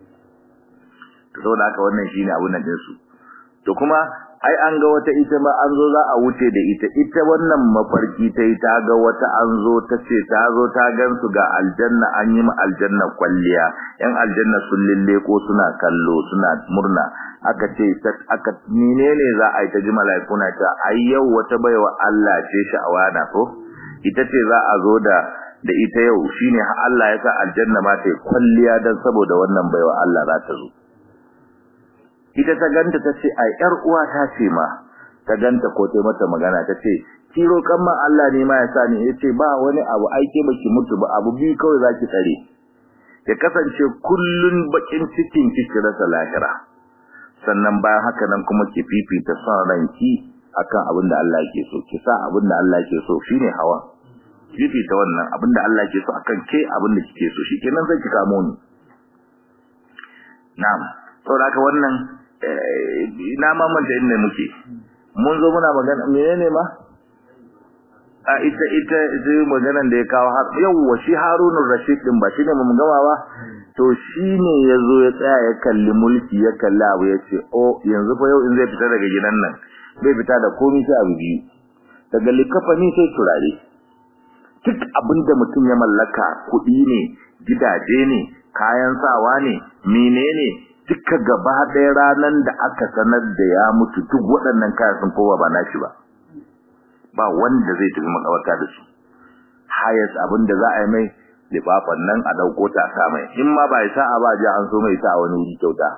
to saboda haka wannan shine abun nan din su to kuma ai an ga wata ita ma an zo za a wuce da ita ita wannan mafarki ta yi ta ga wata an zo ta ce ta zo ta gansu ga aljanna an yi ma aljanna kwalliya yan aljanna sun lilleko suna kallo suna murna aka ce aka menene za a yi ta ji malaikuna ta ai yau wata baiwa Allah ce sha'awana ko ita ce za a zo da da ita yau shine Allah ya sa aljanna ma ta kwalliya dan saboda wannan baiwa Allah za ta zo ita ta ganta ta ce ai yar uwa ta ce ma ta ganta ko ta mata magana ta ce kiro kan ma Allah ne ma ya sa ni yace ba wani abu aike baki mutu ba abu bi kawai zaki tsare ya kasance kullun bakin cikin kike rasa lahira sannan bayan haka nan kuma ki fifita son ranki akan abin da Allah yake so ki sa abin da Allah yake so shine hawa fifita wannan abin da Allah yake so akan ke abin da kike so shikenan zai ki kamo ni na'am saboda haka wannan na mamanta inda muke mun zo muna magana menene ma a ita ita zai maganan da ya kawo har yawwa shi Harunur Rashid din ba shine mun gama ba to shine yazo ya tsaya ya kalli mulki ya kalli abu ya ce oh yanzu fa yau in zai fita daga gidan nan bai fita da komai sai abu biyu daga likafani sai turare duk abinda mutum ya mallaka kuɗi ne gidaje ne kayan sawa ne menene duka gaba ɗaya ranar da aka sanar da ya mutu duk waɗannan kayan sun kowa ba nashi ba ba wanda zai tafi makabarta da su hayas abin da za a yi mai lifafan nan a ɗauko ta sa mai in ma ba ya sa'a ba ji an so mai sa wani wuri kyauta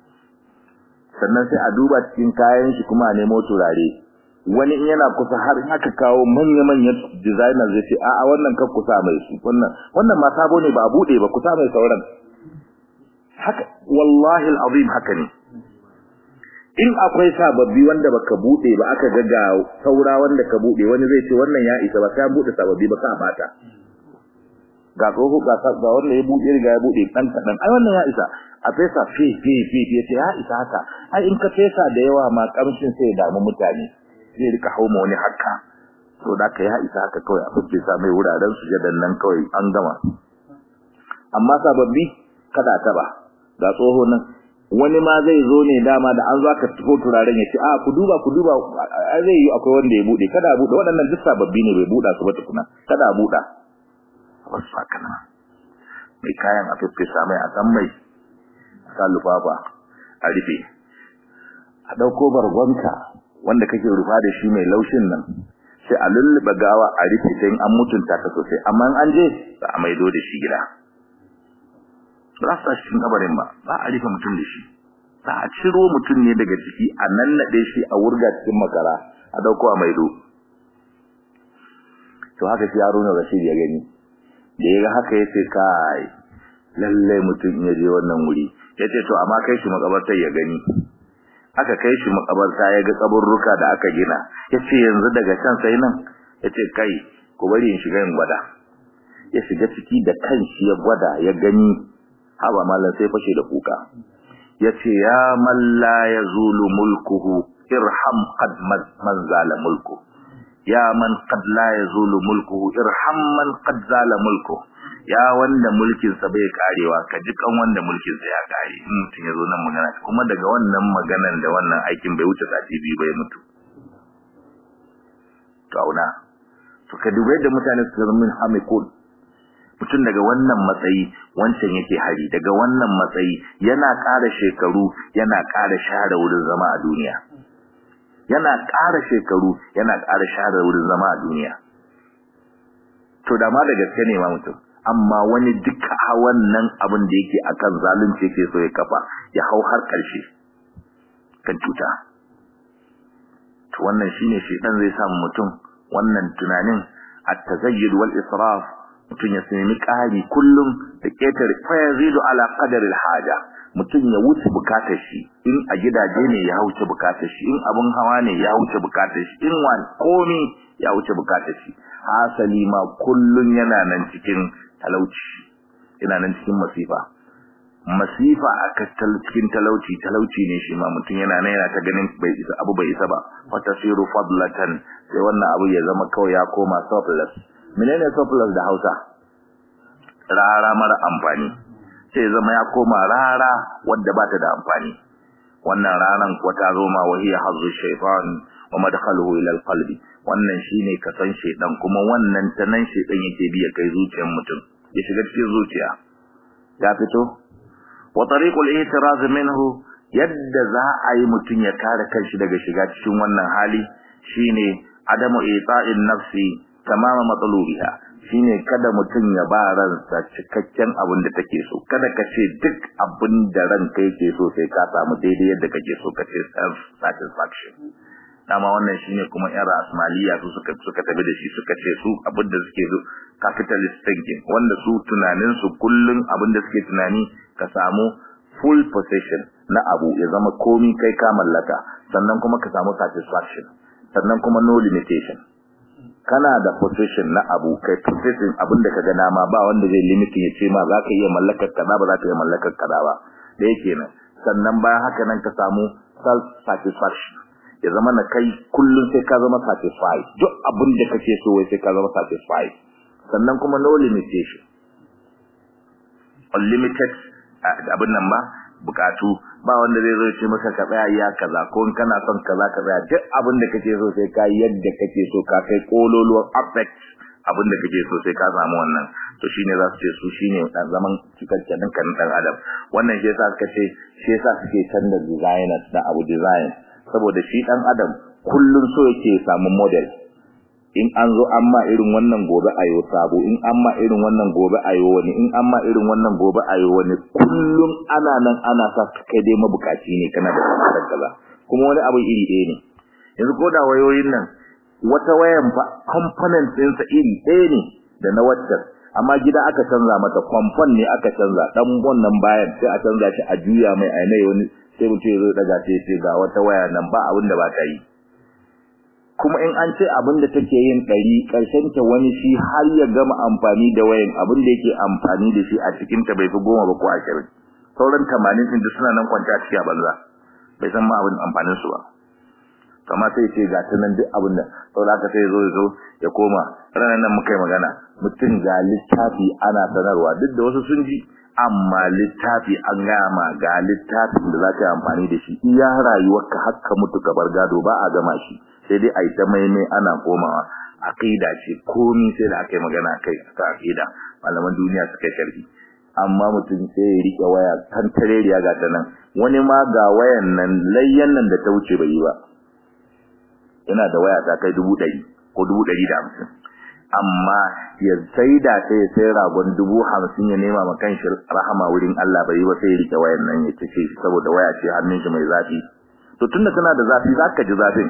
sannan sai a duba cikin kayan shi kuma a nemo turare wani in yana kusa har in aka kawo manya-manyan designer zai ce a'a wannan kan kusa mai su wannan wannan ma sabo ne ba a buɗe ba kusa mai sauran haka wallahi alazim haka ne in akwai sababbi wanda baka bude ba aka ga ga saura wanda ka bude wani zai ce wannan ya isa ba sai bude sababbi ba ka bata ga tsoho ga ga wanda ya bude riga ya bude dan kadan ai wannan ya isa a fesa fi fi fi fi ce ya isa haka ai in ka fesa da yawa ma kamshin sai ya damu mutane zai rika hauma wani haka to da ka ya isa haka kawai a fesa mai wuraren sujadan nan kawai an gama amma sababbi kada ta ba ga tsoho nan wani ma zai zo ne dama da an zo aka tafi turaren ya ce a ku duba ku duba zai yi akwai wanda ya bude kada a bude waɗannan duk sababbi ne bai buɗa su ba tukuna kada a buɗa wasu haka nan mai kayan a fiffisa mai a san mai a sa lufafa a rufe a ɗauko bargonka wanda kake rufa da shi mai laushin nan sai a lullube gawa a rufe sai an mutunta ta sosai amma an je za a maido da shi gida ba za su cikin kabarin ba za a rufe mutum da shi za a ciro mutum ne daga ciki a nannaɗe shi a wurga cikin makara a dauko a maido to haka shi Haruna Rashid ya gani da ya ga haka yace kai lalle mutum ya je wannan wuri yace to amma kai shi makabartar ya gani aka kai shi makabarta ya ga kaburruka da aka gina yace yanzu daga can sai nan yace kai ku bari in shiga in gwada ya shiga ciki da kanshi ya gwada ya gani haba mallan sai fashe da kuka yace ya man la yazulu mulkuhu irham qad man zala mulku ya man qad la yazulu mulkuhu irham man qad zala mulku ya wanda mulkin sa bai karewa ka ji kan wanda mulkin sa ya kare in mutun yazo nan magana kuma daga wannan maganan da wannan aikin bai wuce sati biyu bai mutu to auna to ka dubai da mutane su zama min hamikun mutum daga wannan matsayi wancan yake hari daga wannan matsayi yana ƙara shekaru yana ƙara share wurin zama a duniya yana ƙara shekaru yana ƙara share wurin zama a duniya to da ma da gaske ne ma mutum amma wani duka wannan abin da yake akan zalunci yake so ya kafa ya hau har ƙarshe kan cuta to wannan shine shedan zai samu mutum wannan tunanin at-tazayyud wal israf mutum ya sami ƙari kullum da ƙetare fa yazidu ala qadari al-haja mutum ya wuce bukatar shi in a gidaje ne ya wuce bukatar shi in abun hawa ne ya wuce bukatar shi in wani komi ya wuce bukatar shi hasali ma kullun yana nan cikin talauci yana nan cikin masifa masifa a cikin talauci talauci ne shi ma mutum yana nan yana ta ganin bai isa abu bai isa ba fa tasiru fadlatan sai wannan abu ya zama kawai ya koma surplus menene surplus da Hausa rara mara amfani sai zama ya koma rara wadda ba ta da amfani wannan ranan kuwa ta zo ma wahiya hazzu shaytan wa madkhaluhu ila alqalbi wannan shine kasan shaydan kuma wannan tanan shaydan yake biya kai zuciyar mutum ya shiga cikin zuciya ya fito wa tariqul i'tiraz minhu yadda za a yi mutum ya kare kanshi daga shiga cikin wannan hali shine adamu ita'in nafsi tamama matsalubiha shine kada mutum ya ba ransa cikakken abin da take so kada ka ce duk abin da ranka yake so sai ka samu daidai yadda kake so ka ce self satisfaction dama wannan shine kuma yan rasmaliya su suka suka tafi da shi suka ce su abin da suke so capitalist thinking wanda su tunanin su kullun abin da suke tunani ka samu full possession na abu ya zama komi kai ka mallaka sannan kuma ka samu satisfaction sannan kuma no limitation kana da position na abu kai position abin da kaga dama ba wanda zai limit ya ce ma za ka iya mallakar kaza ba za ka iya mallakar kaza ba da yake nan sannan bayan haka nan ka samu self satisfaction ya zama na kai kullum sai ka zama satisfied duk abin da kake so wai sai ka zama satisfied sannan kuma no limitation unlimited abin nan ba bukatu ba wanda zai zo ce maka ka tsaya iya kaza ko in kana son kaza ka tsaya duk abin da kake so sai ka yadda kake so ka kai kololuwar affect abin da kake so sai ka samu wannan to shine za su ce su shine dan zaman cikakken kan dan adam wannan shi yasa suka ce shi yasa suke canza designers da abu design saboda shi dan adam kullun so yake samu model in an zo an ma irin wannan gobe ayo sabo in an ma irin wannan gobe ayo wani in an ma irin wannan gobe ayo wani kullum ana nan ana sa kai dai mabukaci ne kana da tsarin kaza kuma wani abu iri ɗaya ne yanzu ko da wayoyin nan wata wayan fa component ɗinsa iri ɗaya ne da na waccan amma gida aka canza mata kwamfan ne aka canza dan wannan bayan sai a canza shi a juya mai ai mai wani sai mutum ya zo daga sai ga wata waya nan ba abin da ba ta yi kuma in an ce abin da take yin ɗari ƙarshen ta wani shi har ya gama amfani da wayan abin da yake amfani da shi a cikin ta bai fi goma ba ko ashirin sauran tamanin ɗin suna nan kwanta a ciki a banza bai san ma abin amfanin su ba kama sai ce ga ta nan duk abin da saboda haka sai zo ya zo ya koma ranar nan muka yi magana mutum ga littafi ana sanarwa duk da wasu sun ji amma littafi an gaya ma ga littafin da za ka yi amfani da shi iya rayuwarka haka mutu ka bar gado ba a gama shi sai dai a yi ta maimai ana komawa aqida ce komi sai da aka yi magana kai ta aqida malaman duniya suka sharhi amma mutum sai ya rike waya kan tareriya ga ta nan wani ma ga wayan nan layyan nan da ta wuce bai yi ba yana da waya ta kai dubu ɗari ko dubu ɗari da hamsin amma ya sai da sai ya sai ragon dubu hamsin ya nema ma kanshi rahama wurin Allah bai yi ba sai ya rike wayan nan ya ce shi saboda waya ce hannun shi mai zafi to tunda tana da zafi zaka ji zafin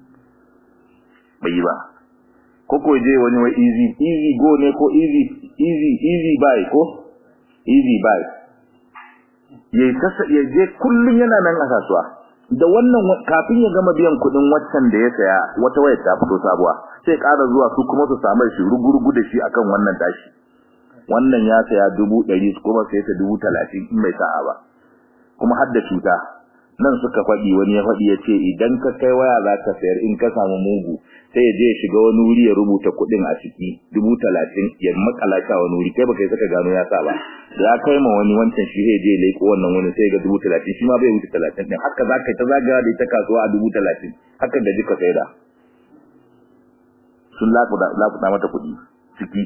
bai yi ba ko ko je wani wa easy easy go ne ko easy easy easy buy ko easy buy yayi kasa ya je kullun yana nan a kasuwa da wannan kafin ya gama biyan kuɗin waccan da ya saya wata waya ta fito sabuwa sai ƙara zuwa su kuma su samu shi rugurugu da shi akan wannan tashi wannan ya saya dubu ɗari kuma sai ta dubu talatin in bai sa'a ba kuma har da cuta nan suka faɗi wani ya faɗi ya ce idan ka kai waya za ka sayar in ka samu mugu sai ya je ya shiga wani wuri ya rubuta kuɗin a ciki dubu talatin ya makala shi a wani wuri kai baka yi saka gano ya sa ba da ya kai ma wani wancan shi zai je ya leƙo wannan wani sai ga dubu talatin shi ma bai wuce talatin ɗin haka za ka yi ta zagaya da ita kasuwa a dubu talatin haka da jika sai da sun lakuta mata kuɗi ciki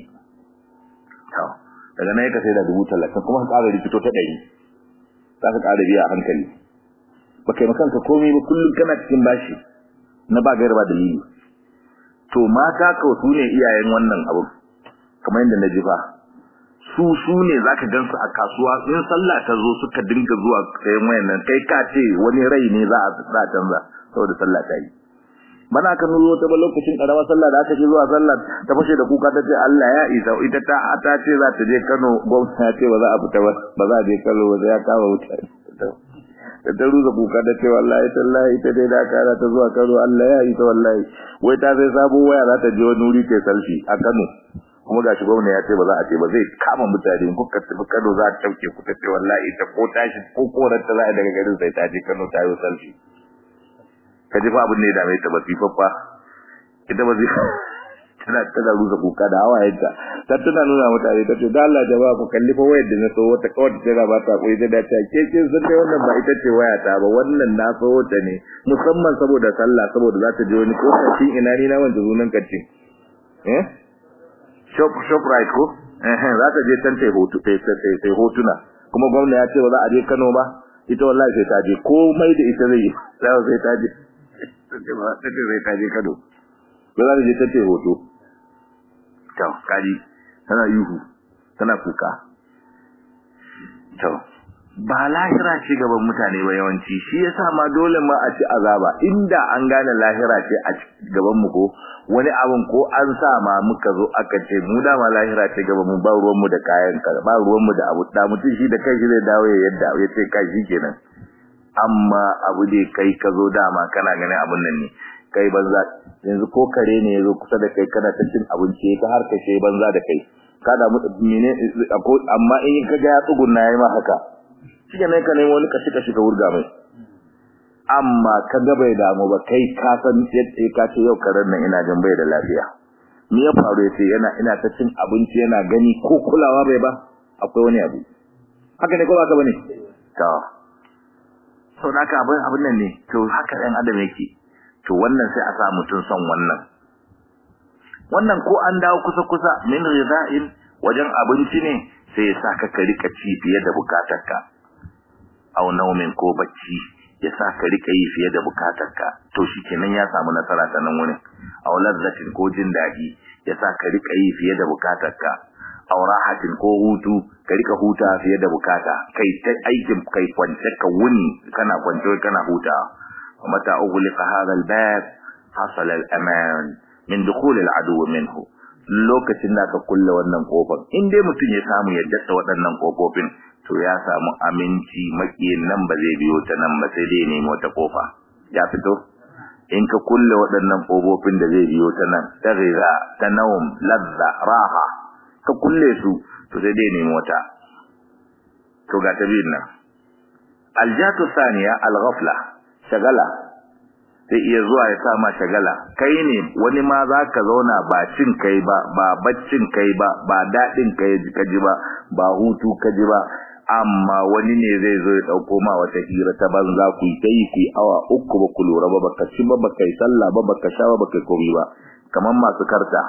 daga nan ya ka sai da dubu talatin kuma ka ƙara rikito ta ɗari za ka ƙara biya a hankali ba kai makanka komai ba kullum kana cikin bashi na ba gaira ba dalili to mata kawai su ne iyayen wannan abu kamar yadda na ji fa su su ne za ka gansu a kasuwa in sallah ta zo suka dinga zuwa sayan wayan nan kai ka ce wani rai ne za a canza saboda sallah ta yi bana ka nuzo ta ba lokacin karamar sallah da aka ce zuwa sallah ta fashe da kuka ta ce Allah ya isa ita ta ta ce za ta je Kano gwamnati ya ce ba za a fita ba ba za a je Kano ba ya kawo mutane da ta ruza kuka da ce wallahi tallahi ita dai da kara ta zuwa Kano Allah ya isa wallahi wai ta sai sabo waya za ta je wani wuri ta salfi a Kano kuma gashi gwamnati ya ce ba za a ce ba zai kama mutane ko ka tafi Kano za ta tauke ku ta ce wallahi ita ko tashi ko korar ta za a daga garin sai ta je Kano ta yi salfi ka ji fa abin da ya dame ta ba fifaffa ita ba zai tana tana rusa kuka da hawayenta ta tana nuna mutane ta ce da Allah jama'a ku kalli fa wayar da na so wata kawai tana ba ta koyi da ta ke ce sun dai wannan ba ita ce waya ta ba wannan na so ta ne musamman saboda sallah saboda za ta je wani kofacin ina ni na wanda zunan kacin eh shop shop right ko eh za ta je can tai hoto tai tai hotuna kuma gwamnati ya ce ba za a je Kano ba ita wallahi sai ta je komai da ita zai sai ta je tace zai taje kado ba za ta je tace hoto to kaji tana yuhu tana kuka to ba lahira ce gaban mutane ba yawanci shi yasa ma dole ma a ci azaba inda an gane lahira ce a gaban mu ko wani abin ko an sa ma muka zo aka ce mu da ma lahira ce gaban mu ba ruwan mu da kayan ka ba ruwan mu da abu da mutum shi da kai shi zai dawo ya yadda ya ce kai shi kenan amma abu dai kai ka zo dama kana ganin abun nan ne kai banza yanzu ko kare ne yazo kusa da kai kana ta cin abinci ka har ka ce banza da kai kada mu mene amma in ka ga ya tsugunna yayi ma haka shike ne ka nemo wani kashi kashi ka wurga mai amma ka ga bai damu ba kai ka san yadda ka ce yau karen nan ina jin bai da lafiya me ya faru yace yana ina ta cin abinci yana gani ko kulawa bai ba akwai wani abu haka ne ko ba ka bane to sau da abin abin nan ne to haka ɗan adam yake to wannan sai a sa mutum son wannan wannan ko an dawo kusa-kusa min rida'in wajen abinci ne sai ya sa ka ka rika ci fiye da bukatarka aw naumin ko bacci ya sa ka rika yi fiye da bukatarka to shikenan ya samu nasara ta nan wurin aw lazzatin ko jin daɗi ya sa ka rika yi fiye da bukatarka aw rahatin ko hutu ka rika huta fiye da bukata kai ta aikin kai kwance ka wuni kana kwance kana huta mata ughliqa hadha albab hasala al-aman min dukhul al-adu minhu lokacin da ka kulle wannan kofar in dai mutum ya samu ya dasa waɗannan kofofin to ya samu aminci makiyin nan ba zai biyo ta nan ba sai dai nemo wata kofa ya fito in ka kulle waɗannan kofofin da zai biyo ta nan ta riza ta nawm ladza raha ka kulle su to sai dai nemi wata to ga ta biyun nan aljatu saniya alghafla shagala sai iya zuwa ya sama shagala kai ne wani ma za ka zauna ba cin kai ba ba baccin kai ba ba daɗin kai ka ji ba ba hutu ka ji ba amma wani ne zai zo ya ɗauko ma wata hira ta banza ku yi ta yi ku yi awa uku ba ku lura ba baka ci ba baka yi sallah ba baka sha ba baka yi komai ba kamar masu karta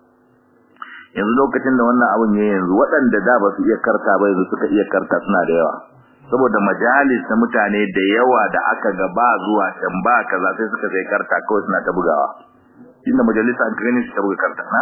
yanzu lokacin da wannan abun ya yanzu waɗanda da ba su iya karta ba yanzu suka iya karta suna da yawa saboda majalis na mutane da yawa da aka ga ba zuwa can ba kaza sai suka sai karta kawai suna ta bugawa inda majalisa an gani su ta buga karta na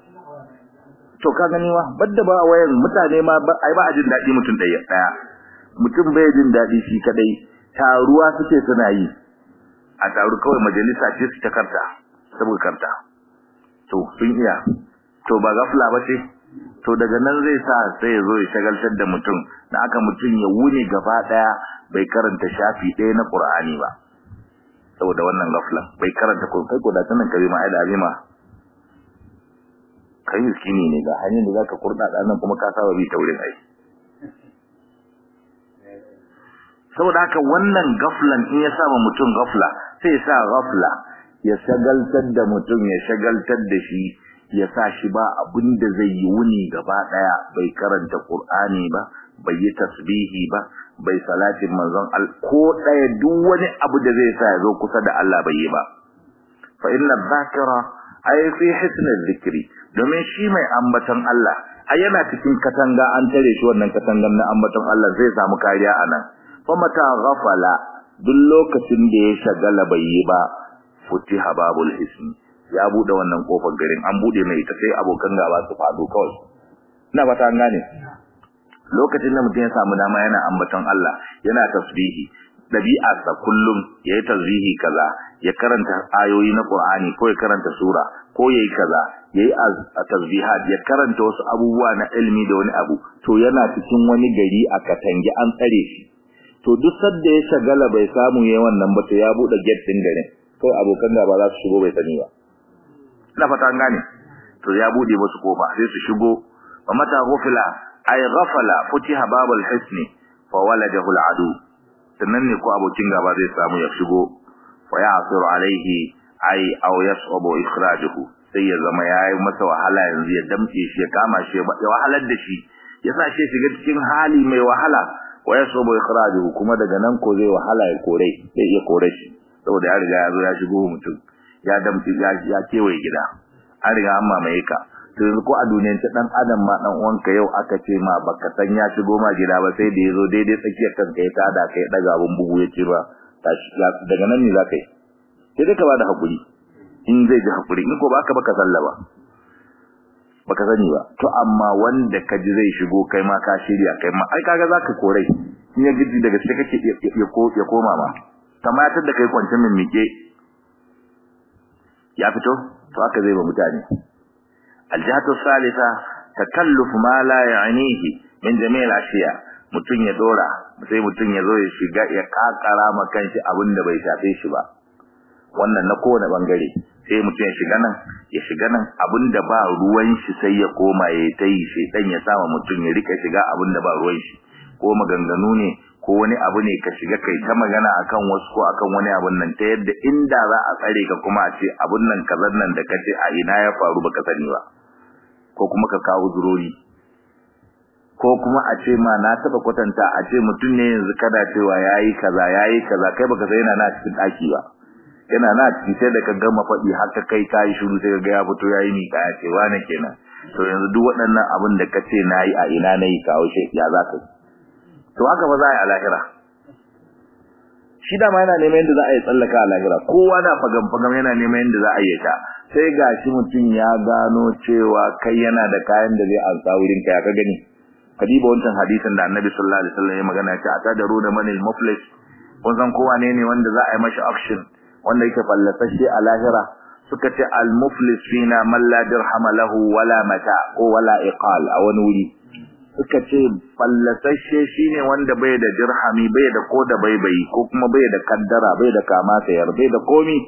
to ka gani wa badda ba wayan mutane ma ai ba a jin daɗi mutum ɗaya ɗaya mutum bai jin daɗi shi kadai taruwa suke suna yi a taru kawai majalisa ce su ta karta ta buga karta to sun iya to ba gafla ba ce to daga nan zai sa sai ya zo ya shagaltar da mutum da aka mutum ya wuni gaba daya bai karanta shafi ɗaya na Qur'ani ba saboda wannan gaflan bai karanta ko kai ko da sanan karima ai da azima kai miskini ne ga hanyar da zaka kurda da nan kuma ka saba bi ta wurin ai saboda haka wannan gaflan in ya saba mutum gafla sai ya sa gafla ya shagaltar da mutum ya shagaltar da shi ya sa shi ba abin da zai yi wuni gaba daya bai karanta qur'ani ba bai yi tasbihi ba bai salatin manzon al ko daya duk wani abu da zai sa ya zo kusa da Allah bai yi ba fa inna dhakira ay fi hisn dhikri domin shi mai ambaton Allah ai yana cikin katanga an tare shi wannan katangan na ambaton Allah zai samu kariya anan fa mata ghafala duk lokacin da ya shagala bai yi ba futiha babul hisn ya bude wannan kofar garin an bude mai ita sai abokan gaba su fado kawai ina ba ta gane lokacin da mutum ya samu dama yana ambaton Allah yana tasbihi dabi'arsa kullum yayi tasbihi kaza ya karanta ayoyi na Qur'ani ko ya karanta sura ko yayi kaza yayi tasbihat ya karanta wasu abubuwa na ilmi da wani abu to yana cikin wani gari a katange an tsare shi to duk sadda ya shagala bai samu yayin wannan ba to ya bude gate din garin kai abokan gaba za su shigo bai sani ba ina fata an gane to ya bude musu kofa sai su shigo wa mata ghufila ay ghafala futiha babul hisni fa waladahu al'adu sannan ne ko abokin gaba zai samu ya shigo fa ya'sir alaihi ay aw yas'abu ikhrajuhu sai ya zama yayi masa wahala yanzu ya damke shi ya kama shi ya wahalar da shi ya sa shi shiga cikin hali mai wahala wa yas'abu ikhrajuhu kuma daga nan ko zai wahala ya kore sai ya kore shi saboda ya riga ya zo ya shigo mutum ya damce ya kewaye gida an riga an mamaye ka to yanzu ko a duniyar ta dan adam ma dan uwanka yau aka ce ma baka san ya shigo ma gida ba sai da yazo daidai tsakiyar kanka ya tada kai daga abun bugu ya ce ba tashi daga nan ne zaka yi sai dai ka bada hakuri in zai ji hakuri in ko baka baka sallaba baka sani ba to amma wanda ka ji zai shigo kai ma ka shirya kai ma ai kaga zaka korai in ya gidi daga sai kake ya koma ma kamatar da kai kwance min mike ya fito to aka zai ba mutane aljihatu salisa takalluf ma la ya'nihi min jami'il ashiya mutun ya dora sai mutun ya zo ya shiga ya kakara ma kanshi abinda bai shafe shi ba wannan na kowane bangare sai mutun ya shiga nan ya shiga nan abinda ba ruwan shi sai ya koma ya tayi sai dan ya sama mutun ya rika shiga abinda ba ruwan shi ko maganganu ne ko wani abu ne ka shiga kai ta magana akan wasu ko akan wani abun nan ta yadda inda za a tsare ka kuma a ce abun nan kazan nan da kace a ina ya faru baka sani ba ko kuma ka kawo zurori ko kuma a ce ma na taba kwatanta a ce mutum ne yanzu kada cewa yayi kaza yayi kaza kai baka sai yana na cikin daki ba yana na cikin sai da ka gama faɗi haka kai kai shiru sai ga ya fito yayi ni ka ce wani kenan to yanzu duk waɗannan abun da kace nayi a ina nayi kawo shi ya za ka to haka ba za a yi a lahira shi dama yana neman yadda za a yi tsallaka a lahira kowa na fagam-fagam yana neman yadda za a yi ta sai ga shi mutum ya gano cewa kai yana da kayan da zai ansa wurin ka ya ka gani kadiba wancan hadisin da annabi sallallahu alaihi wasallam ya magana ya ce a tadaru da manil muflis kun san kowa ne ne wanda za a yi mashi auction wanda yake fallasashe a lahira suka ce al muflis fina man la dirham lahu wala mata ko wala iqal a wani wuri suka ce fallasashe shine wanda bai da dirhami bai da ko da baibai ko kuma bai da kaddara bai da kama sayar bai da komi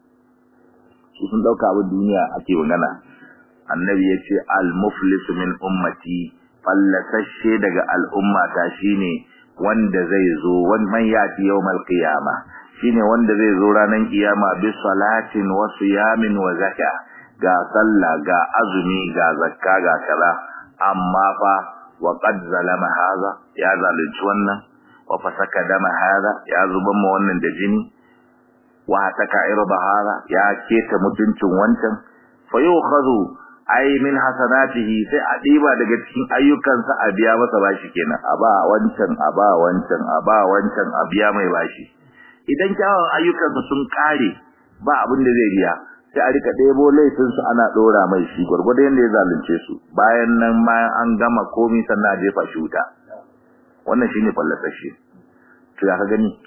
su sun dauka abin duniya ake magana annabi yace al muflis min ummati fallasashe daga al'umma ta shine wanda zai zo wan man yati yawmal qiyama shine wanda zai zo ranar kiyama bi salatin wa siyamin wa zakka ga sallah ga azumi ga zakka ga kaza amma fa wa qad zalama hadha ya zalunci wannan wa fasaka dama hadha ya zuban mu wannan da jini wa taka irba hadha ya keta mutuncin wancan fa yukhadhu ai min hasanatihi sai a diba daga cikin ayyukansa a biya masa bashi kenan a ba wancan a ba wancan a ba wancan a biya mai bashi idan kyawun ayyukansa sun kare ba abin da zai biya sai a rika ɗebo laifinsu ana ɗora mai shi gwargwado yadda ya zalunce su bayan nan ma an gama komi sannan a jefa shi wuta wannan shine fallasashe to ya ka gani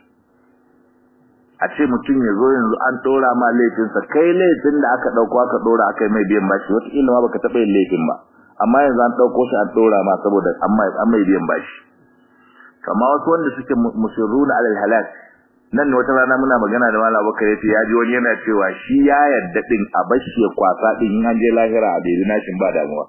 a ce mutum ya zo yanzu an ɗora ma laifinsa kai laifin da aka ɗauko aka ɗora aka yi mai biyan bashi wataƙila ma baka taɓa yin laifin ba amma yanzu an ɗauko shi an ɗora ma saboda an mai biyan bashi kama wasu wanda suke musirruna alal halak nan ne wata rana muna magana da Malam Abubakar yace ya ji wani yana cewa shi ya yadda din a bashi ya kwasa din in an je lahira a bai nashin ba damuwa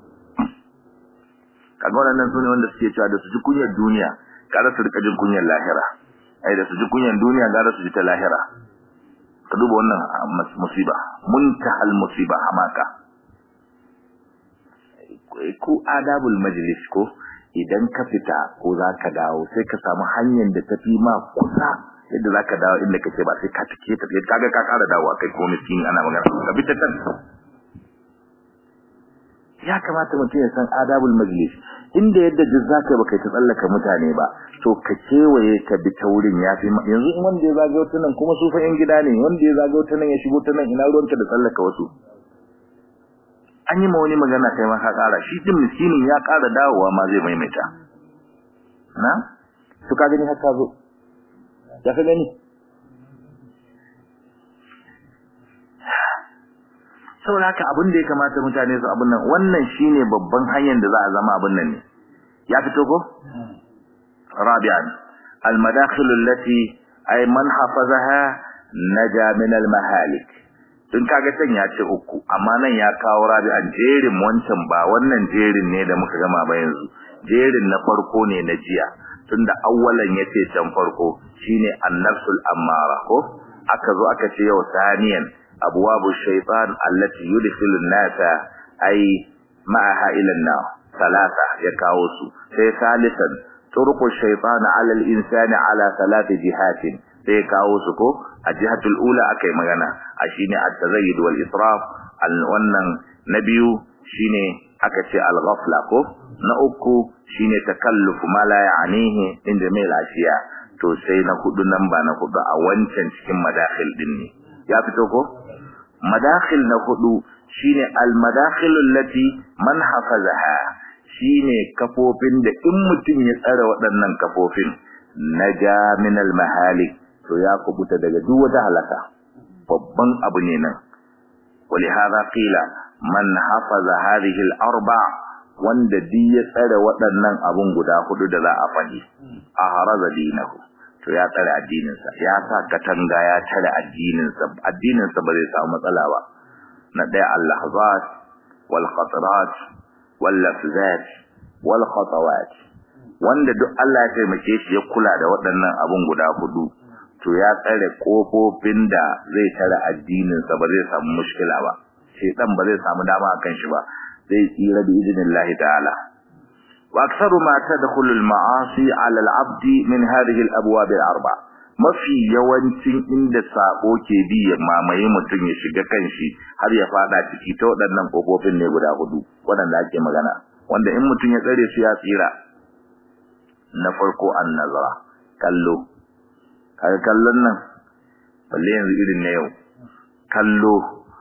kaga wannan sune wanda suke cewa da su ji kunyar duniya kada su rika jin kunyar lahira ai da su ji kunyar duniya gara su ji ta lahira ka duba wannan musiba muntahal musiba hamaka ko adabul majlis ko idan ka fita ko za ka dawo sai ka samu hanyar da tafi ma kusa yadda za ka dawo inda kake ba sai ka take ta kaga ka kara dawowa kai ko miskini ana magana ka bi ta can ya kamata mutum ya san adabul majlis inda yadda duk za ka baka ta tsallaka mutane ba to ka kewaye ka bi ta wurin ya fi yanzu in wanda ya zagayo ta nan kuma su fa yan gida ne wanda ya zagayo ta nan ya shigo ta nan ina ruwanka da tsallaka wasu an yi ma wani magana kai ma ka kara shi din miskinin ya kara dawowa ma zai maimaita na to ka gani haka zo ya ka gani saboda haka abin da ya kamata mutane su abin nan wannan shine babban hanyar da za a zama abin nan ne ya fito ko rabi'an al-madakhil allati ay man hafazaha naja min al-mahalik tun kaga can ya ce uku amma nan ya kawo rabi'an jerin wancan ba wannan jerin ne da muka gama ba yanzu jerin na farko ne na jiya tunda awwalan yace can farko shine an-nafsul ammara ko aka zo aka ce yau saniyan abwabu shaytan allati yudkhilu an-nasa ay ma'aha ila an-nar salasa ya kawo su sai salisan turqu shaytan 'ala al-insani 'ala thalath jihatin sai kawo su ko a jihatul ula akai magana a shine at-tazayyud wal israf wannan na biyu shine aka ce al-ghafla ko na uku shine takalluf ma la ya'nihi inda mai lafiya to sai na hudu nan ba na hudu a wancan cikin madakhil din ne ya fito ko madakhil na hudu shine al-madakhil allati man hafazaha shine kafofin da in mutum ya tsara waɗannan kafofin naja min al-mahalik to ya kubuta daga duk wata halaka babban abu ne nan ولهذا قيل man hafaza hadhihi al-arba wanda di ya tsare waɗannan abun guda hudu da za a faɗi a haraza dinahu to ya tsare addininsa ya sa katanga ya tsare addininsa addininsa ba zai samu matsala ba na ɗaya al-lahzat wal khatarat wal lafzat wal khatawat wanda duk Allah ya taimake shi ya kula da waɗannan abun guda hudu to ya tsare kofofin da zai tare addininsa ba zai samu mushkila ba shedan ba zai samu dama akan shi ba zai tsira bi idnillahi ta'ala wa aktharu ma tadkhulu al-ma'asi 'ala al-'abd min hadhihi al-abwab al-arba mafi yawancin inda sabo ke bi ya mamaye mutum ya shiga kanshi har ya fada ciki ta waɗannan kofofin ne guda hudu waɗanda ake magana wanda in mutum ya tsare su ya tsira na farko an-nazara kallo kaga kallon nan balle yanzu irin na yau kallo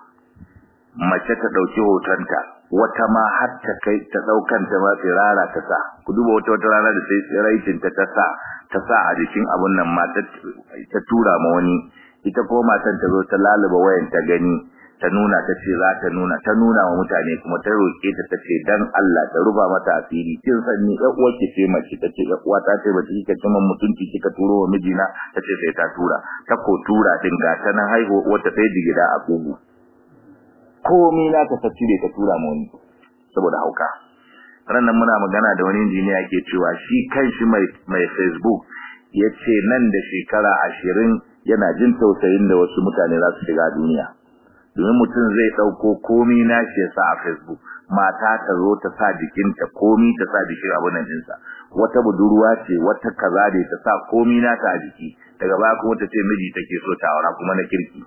mace ta dauki hotonta wata ma har ta kai ta daukan ta ma tsirara ta sa ku duba wata wata rana da sai tsiraitin ta ta sa ta sa a jikin abun nan ma ta tura ma wani ita ko matan ta zo ta laluba wayan ta gani ta nuna ta ce za ta nuna ta nuna wa mutane kuma ta roke ta ta ce dan Allah ta ruba mata asiri kin san ni ƴan uwar ki ce mace ta ce ƴan uwa ta ce ba kika cin mutunci kika turo wa mijina ta ce sai ta tura ta ko tura din ga ta nan haihu wata sai digida a kugu komai na ta cire ta tura mu wani saboda hauka ranan muna magana da wani injiniya yake cewa shi kanshi mai mai Facebook yace nan da shekara 20 yana jin tausayin da wasu mutane za su shiga duniya domin mutum zai dauko komai na shi sa a Facebook mata ta zo ta sa jikinta komai ta sa jikin abun nan dinsa wata budurwa ce wata kaza ne ta sa komai na ta a jiki daga baya kuma ta ce miji take so ta aura kuma na kirki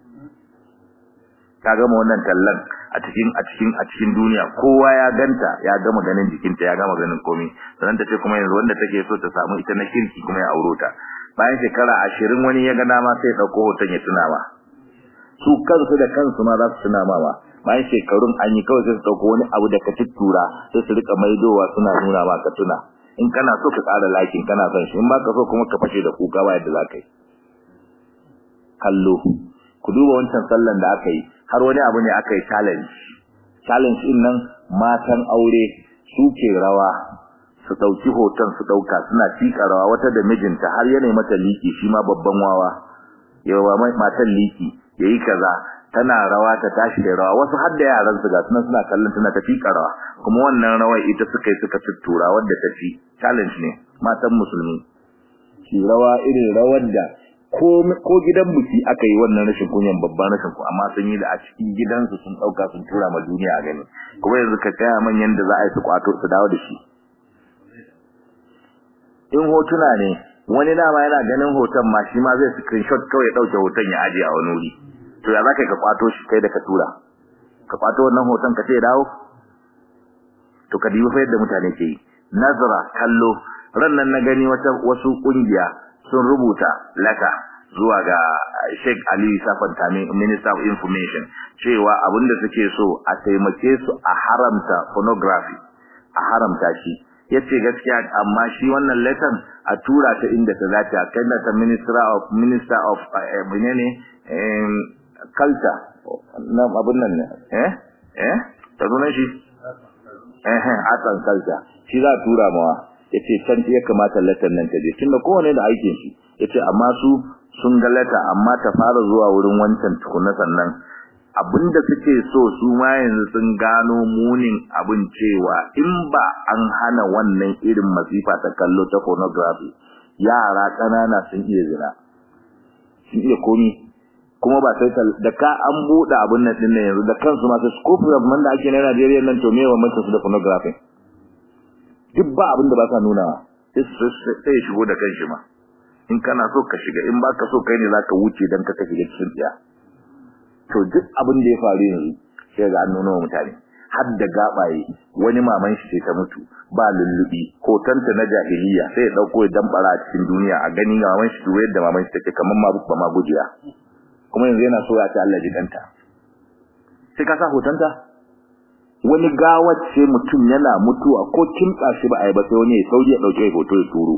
ka gama wannan tallan a cikin a cikin a cikin duniya kowa ya ganta ya gama ganin jikinta ya gama ganin komai sannan ta ce kuma yanzu wanda take so ta samu ita na kirki kuma ya auro ta bayan shekara ashirin wani ya ga dama sai dauko hoton ya tuna ma su kansu da kansu ma za su tuna ma ba bayan shekarun an yi kawai sai su dauko wani abu da ka tuttura sai su rika maidowa suna nuna ma ka tuna in kana so ka ƙara lakin kana son shi in ba ka so kuma ka fashe da kuka ba yadda za ka yi kallo ku duba wancan sallan da aka yi har wani abu ne aka yi challenge challenge din nan matan aure su ke rawa su dauki hoton su dauka suna tika rawa wata da mijinta har yana mata liki shi ma babban wawa yawa mai matan liki yayi kaza tana rawa ta tashi da rawa wasu har da yaran su ga suna suna kallon tana ta tika rawa kuma wannan rawar ita suka yi suka tuttura wadda ta ci challenge ne matan musulmi shi rawa irin rawar da ko ko gidan buki aka yi wannan rashin kunyan babban rashin ku amma sun yi da a cikin gidansu sun dauka sun tura ma duniya a gani kuma yanzu ka kaya manyan da za a yi su kwato su dawo da shi in hotuna ne wani dama yana ganin hoton ma shi ma zai screenshot kawai ya dauke hoton ya aje a wani wuri to ya zaka ka kwato shi kai da ka tura ka kwato wannan hoton ka ce dawo to ka dibi fa yadda mutane ke yi nazara kallo ran nan na gani wata wasu kungiya sun rubuta laka zuwa ga Sheikh Ali Safantami Minister of Information cewa abinda suke so a taimake su a haramta pornography a haramta shi yace gaskiya amma shi wannan letter a tura ta inda ta zace a kai ta Minister of Minister of menene culture na abun nan ne eh eh ta zo shi eh eh atan culture shi za tura mawa yace can ya kamata letter nan ta je tunda kowane da aikin shi yace amma su sun ga letter amma ta fara zuwa wurin wancan tukuna sannan abinda suke so su ma yanzu sun gano munin abin cewa in ba an hana wannan irin masifa ta kallo ta pornography yara kanana sun iya zina sun iya komi kuma ba sai da ka an buɗe abin nan din yanzu da kansu ma sai scope of da ake na Najeriya nan to me wa mutum su da pornography duk ba abin da ba sa nuna sai sai shigo da kanshi ma in kana so ka shiga in baka so kai ne zaka wuce dan ka shiga cikin tsiya to duk abin da ya faru yanzu sai ga an nuna mutane har da gabaye wani maman shi ta mutu ba lullubi hotonta na jahiliya sai ya dauko ya dambara a cikin duniya a gani maman shi duwe da maman shi take kaman ma ba ma gujiya kuma yanzu yana so ya ta Allah jidanta sai ka sa hotonta wani gawace mutum yana mutuwa ko kimtsa shi ba a yi ba sai wani ya sauri ya dauke hoto ya turo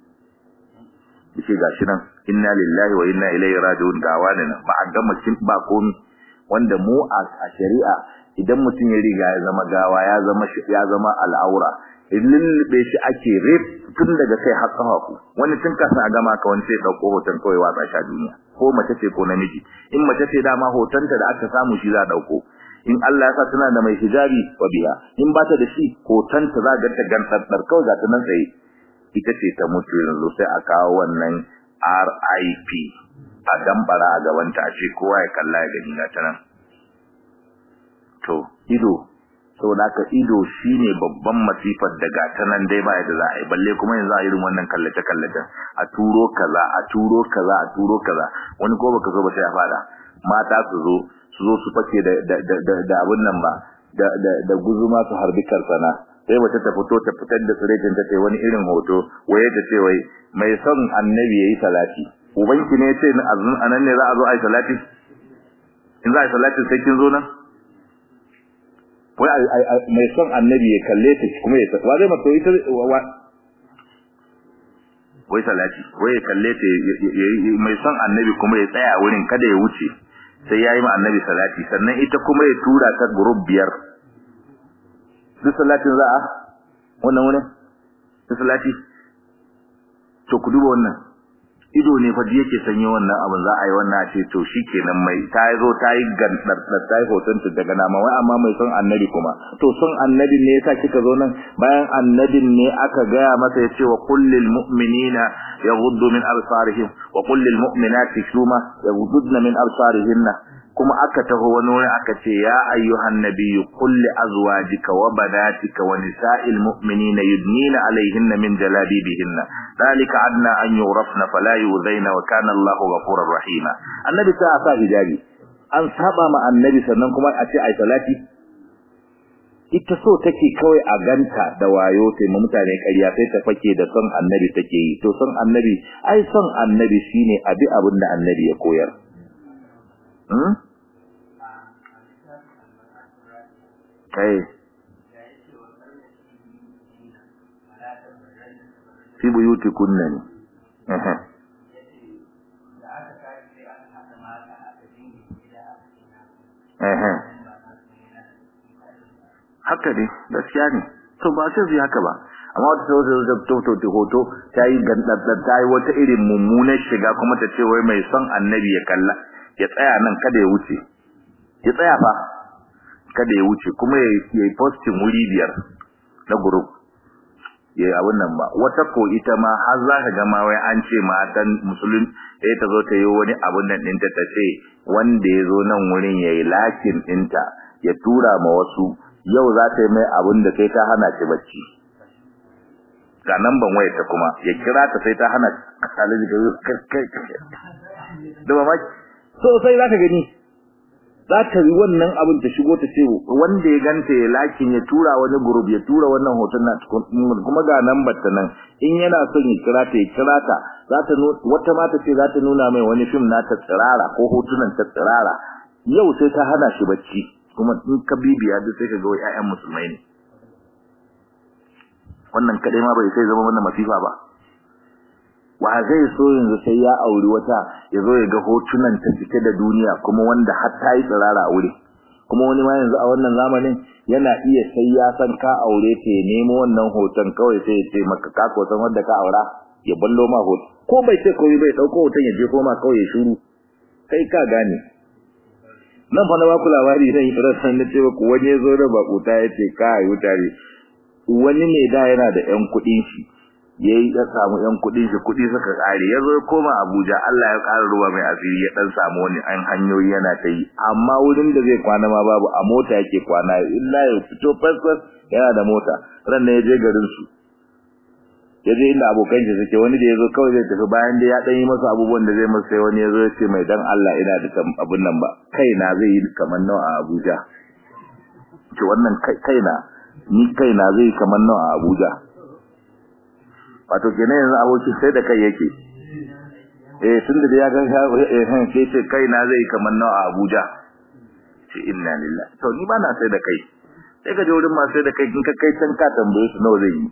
yace gashi nan inna lillahi wa inna ilaihi raji'un gawa ne ba a gama kin ba komi wanda mu a shari'a idan mutum ya riga ya zama gawa ya zama ya zama al'aura lullube shi ake rip tun daga kai har kafafu wani tun kafin a gama ka wani sai dauko hoton kawai watsa shi a duniya ko mace ce ko namiji in mace ce dama hotonta da aka samu shi za a dauko in Allah ya sa tana da mai hijabi wa biya in ba ta da shi hotonta za ga ta gantsar kawai ga ta nan tsaye ita ce ta mutu yanzu sai a kawo wannan RIP a dambara a gabanta a ce kowa ya kalla ya gani ta nan to ido saboda haka ido shine babban masifar da gata nan dai ba yadda za a yi balle kuma yanzu a irin wannan kallace kallace a turo kaza a turo kaza a turo kaza wani ko baka zo ba sai a fada mata su zo su zo su fake da da da da abun nan ba da da da guzuma su harbi karsana sai wata ta fito ta fitar da tsirecin ta ce wani irin hoto waye ta ce wai mai son annabi yayi salati ubanki ne ce azun anan ne za a zo ai salati in za a yi salati sai kin zo nan wai mai son annabi ya kalle ta kuma ya wa zai mata ita wai salati wai ya kalle ta mai son annabi kuma ya tsaya wurin kada ya wuce sai yayi ma annabi salati sannan ita kuma ya tura ta group biyar duk salatin za a wannan wani duk salati to ku duba wannan ido ne fa yake sanye wannan abin za a yi wannan ce to shikenan mai ta zo ta yi gandar ta yi hoton ta daga nama wai amma mai son annabi kuma to son annabi ne yasa kika zo nan bayan annabin ne aka gaya masa ya ce wa kullil mu'minina yaghuddu min absarihim wa kullil mu'minati shuma yaghudduna min absarihinna kuma aka taho wani wuri aka ce ya ayyuhan nabiyyu qul li azwajika wa banatika wa nisa'il mu'minina yudnina alayhinna min jalabibihinna dalika adna an yurafna fala yuzaina wa kana Allahu ghafurur rahima annabi ta sa hijabi an saba ma annabi sannan kuma a ce ai salati ita so take kawai a ganta da wayo sai mu mutane ƙarya sai ta fake da son annabi take yi to son annabi ai son annabi shine abi abin da annabi ya koyar hmm kai fi buyutikunna ne eh eh haka ne gaskiya ne to ba sai zai haka ba amma wata sau da toto ta hoto ta yi gandaddar ta yi wata irin mummunar shiga kuma ta ce wai mai son annabi ya kalla ya tsaya nan kada ya wuce ya tsaya fa kada ya wuce kuma ya yi postin wuri biyar na group ya abin nan ba wata ko ita ma har za ka gama wai an ce matan musulun ya ta zo ta yi wani abin nan ɗinta ta ce wanda ya zo nan wurin ya yi lakin ɗinta ya tura ma wasu yau za ta yi mai abin da sai ta hana shi bacci ga nan ban wayar ta kuma ya kira ta sai ta hana alaji ga da mamaki so sai za ka gani za ta yi wannan abin ta shigo ta ce wanda ya ganta ya lakin ya tura wani group ya tura wannan hoton na kuma ga nan batta nan in yana son ya kira ta ya kira ta za ta wata mata ce za ta nuna mai wani fim na ta tsirara ko hotunan ta tsirara yau sai ta hana shi bacci kuma in ka bibiya duk sai ka ga ƴaƴan musulmai ne wannan kadai ma bai sai zama wannan masifa ba wa zai so yanzu sai ya auri wata ya zo ya ga hotunan ta cike da duniya kuma wanda har ta yi tsirara a wuri kuma wani ma yanzu a wannan zamanin yana iya sai ya san ka aure ta ya nemo wannan hoton kawai sai ya ce maka ka ko san wanda ka aura ya ballo ma hoton ko bai ce komai bai dauko hoton ya je koma kawai ya shiru kai ka gane nan fa na ba ku labari zan yi tsiratan na ce ku wani ya zo da bakuta ya ce ka yi tare wani ne da yana da ƴan kuɗin shi yayi ya samu ƴan kuɗin shi kuɗi suka kare yazo ya koma Abuja Allah ya ƙara ruwa mai asiri ya dan samu wani an hanyoyi yana ta yi amma wurin da zai kwana ma babu a mota yake kwana illa ya fito fasfas yana da mota ran ne ya je garin su ya je inda abokan shi suke wani da yazo kawai zai tafi bayan da ya dan yi masa abubuwan da zai masa sai wani yazo ya ce mai dan Allah ina da abun nan ba kaina zai yi kamar nawa a Abuja ce wannan kaina ni kaina zai kamar nawa a Abuja wato kenan yanzu aboki sai da kai yake eh tunda da ya ga eh sai ce kaina zai kamar nawa a Abuja ce inna lillahi to ni ba na sai da kai sai ka je wurin ma sai da kai kin ka kai can ka tambaye su nawa zai yi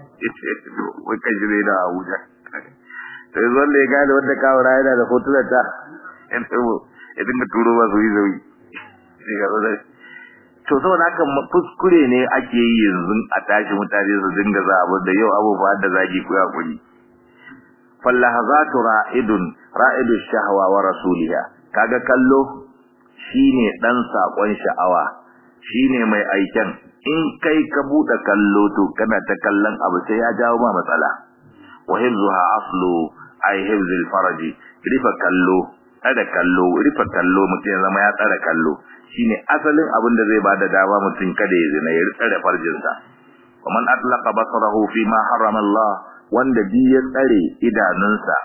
wai ka jire da Abuja to yanzu wanda ya gane wanda ka wura yana da hotunan ta ya dinga turo ba su yi zauyi sai ga zai to saboda haka kuskure ne ake yi yanzu a tashi mutane su dinga za abin da yau abubuwa da zagi ku yakuri fallahazatu ra'idun ra'idu shahwa wa rasuliha kaga kallo shine dan sakon sha'awa shine mai aiken in kai ka bude kallo to kana ta kallon abu sai ya jawo ma matsala wa hifzuha aslu ay hifzil faraji rifa kallo kada kallo rifa kallo mutum ya zama ya tsara kallo shine asalin abin da zai bada dama mutum kada ya zina ya tsare farjinsa waman atlaqa basarahu fi ma harrama Allah wanda bi ya tsare idanunsa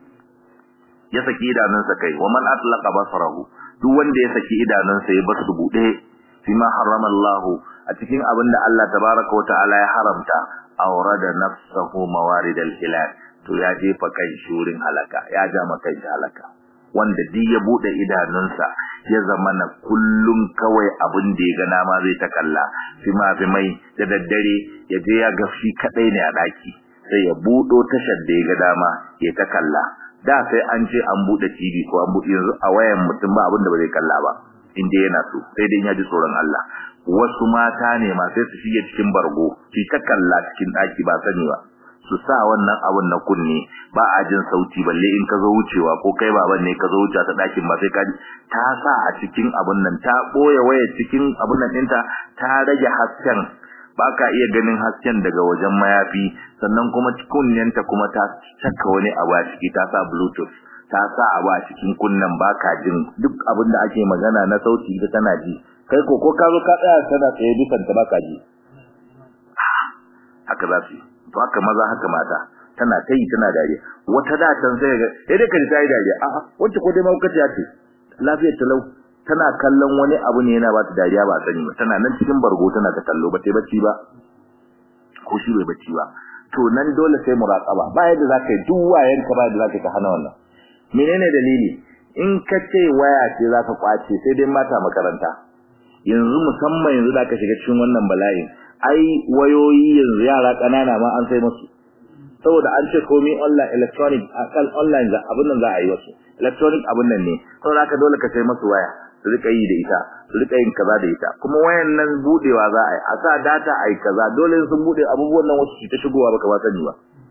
ya saki idanunsa kai waman atlaqa basarahu duk wanda ya saki idanunsa ya bar su bude fi ma harrama Allah a cikin abin da Allah tabaraka wataala ya haramta awrada nafsahu mawarid al-hilal to ya jefa kai shurin halaka ya ja maka halaka wanda duk ya bude idanunsa ya zama na kullum kawai abin da ya ga nama zai ta kalla fima mai da daddare ya je ya ga shi kadai ne a daki sai ya budo tashar da ya ga dama ya ta kalla da sai an ce an bude TV ko an bude yanzu a wayan mutum ba abin da ba zai kalla ba in dai yana so sai dai ya ji tsoron Allah wasu mata ne ma sai su shige cikin bargo su ta kalla cikin daki ba sani ba su sa wannan abun na kunne ba a jin sauti balle in ka zo wucewa ko kai baban ne ka zo wuce ta dakin ba sai ka ta sa a cikin abun nan ta boye waya cikin abun nan ɗinta ta rage hasken ba ka iya ganin hasken daga wajen mayafi sannan kuma kunnenta kuma ta saka wani abu a ciki ta sa bluetooth ta sa abu a cikin kunnen ba ka jin duk abin da ake magana na sauti da tana ji kai ko ko ka zo ka tsaya kana tsaye dukan ta ba ka ji haka za su yi to haka maza haka mata tana ta yi tana dariya wata da can sai ga sai dai kaji ta yi dariya a'a wacce ko dai maukaciya ce lafiyar talau tana kallon wani abu ne yana ba ta dariya ba sani ba tana nan cikin bargo tana ta kallo ba ta bacci ba ko shi bai bacci ba to nan dole sai muraqaba ba yadda zaka yi duk wayan ka ba yadda zaka ka hana wannan menene dalili in ka ce waya ce zaka kwace sai dai mata makaranta yanzu musamman yanzu da ka shiga cikin wannan bala'in ai wayoyi yanzu yara kanana ma an sai musu saboda an ce komai online electronic akal online za abin nan za a yi wasu electronic abin nan ne saboda haka dole ka sai musu waya su rika yi da ita su rika yin kaza da ita kuma wayan nan budewa za a yi a sa data a yi kaza dole sun bude abubuwan nan wasu su ta shigowa baka ba sani ba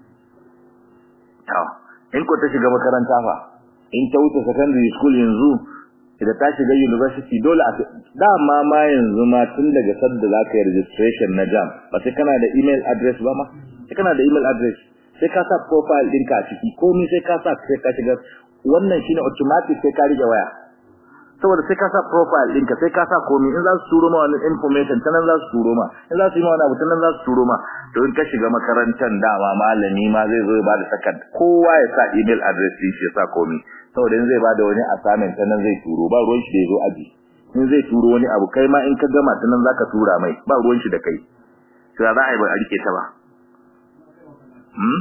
to in ko ta shiga makaranta fa in ta wuce secondary school yanzu da ta shiga university dole a dama ma yanzu ma tun daga sadda za ka yi registration na jam ba sai kana da email address ba ma sai kana da email address sai ka sa profile ɗinka a ciki komai sai ka sa sai ka shiga wannan shine automatic sai ka rike waya saboda sai ka sa profile ɗinka sai ka sa komai in za su turo ma wani information ta nan za su turo ma in za su yi ma wani abu ta nan za su turo ma to in ka shiga makarantar dama malami ma zai zo ya bada sakad kowa ya sa email address ɗin shi ya sa komai saboda in zai bada wani assignment ta nan zai turo ba ruwan shi da ya zo aji in zai turo wani abu kai ma in ka gama ta nan zaka tura mai ba ruwan shi da kai to za a yi ba a rike ta ba hmm?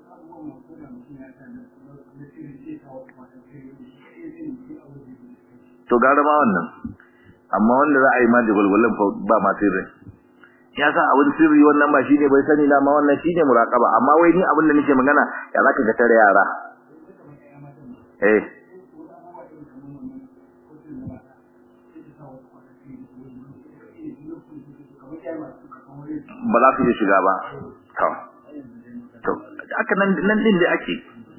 to gara ma wannan amma wanda za a yi ma da gwalgwalan ba ma sirri ya sa abin sirri wannan ba shine bai sani na ma wannan shine muraqaba amma wai ni abin da nake magana ya zaka ga tare yara eh ba za su iya shiga ba to to aka nan nan din da ake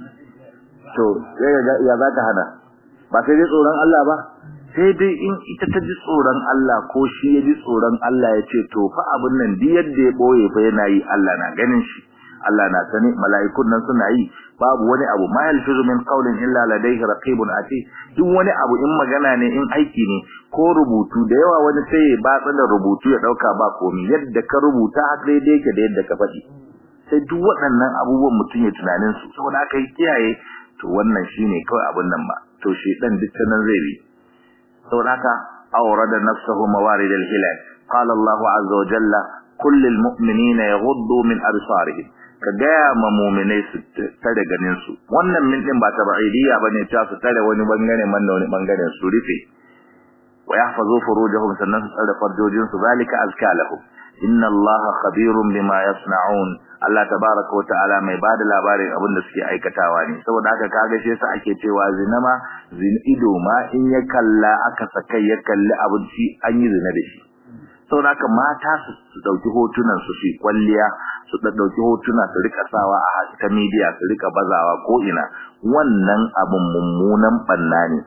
to ya za ta hana ba sai dai tsoron Allah ba sai dai in ita ta ji tsoron Allah ko shi ya ji tsoron Allah ya ce to fa abin nan duk yadda ya boye fa yana yi Allah na ganin shi Allah na sani mala'ikun nan suna yi babu wani abu ma yalfizu min qawlin illa ladayhi raqibun ati duk wani abu in magana ne in aiki ne ko rubutu da yawa wani sai ya batsa da rubutu ya dauka ba komai yadda ka rubuta haka daidai yake da yadda ka faɗi sai duk waɗannan abubuwan mutum ya tunanin su saboda aka yi kiyaye to wannan shine kawai abin nan ba to shi dan duk nan zai bi saboda haka awrada nafsuhu mawarid al-hilal qala Allah azza wa jalla kullul mu'minina yaghuddu min absarihim ka gaya ma mu'minai su tare ganin su wannan min din ba tabaidiyya bane ta su tare wani bangare man da wani bangaren su rufe wa yahfazu furujahum sannan su tsare farjojin su zalika azka lahum inna allaha khabirun bima yasna'un Allah tabaaraka wa ta'ala mai bada labarin abin da suke aikatawa ne saboda haka kaga shi yasa ake cewa zina ma zina ido ma in ya kalla aka sakai ya kalli abin shi an yi zina da shi saboda haka mata su dauki hotunan su shi kwalliya su dauki hotuna su rika sawa a ta media su rika bazawa ko ina wannan abin mummunan banna ne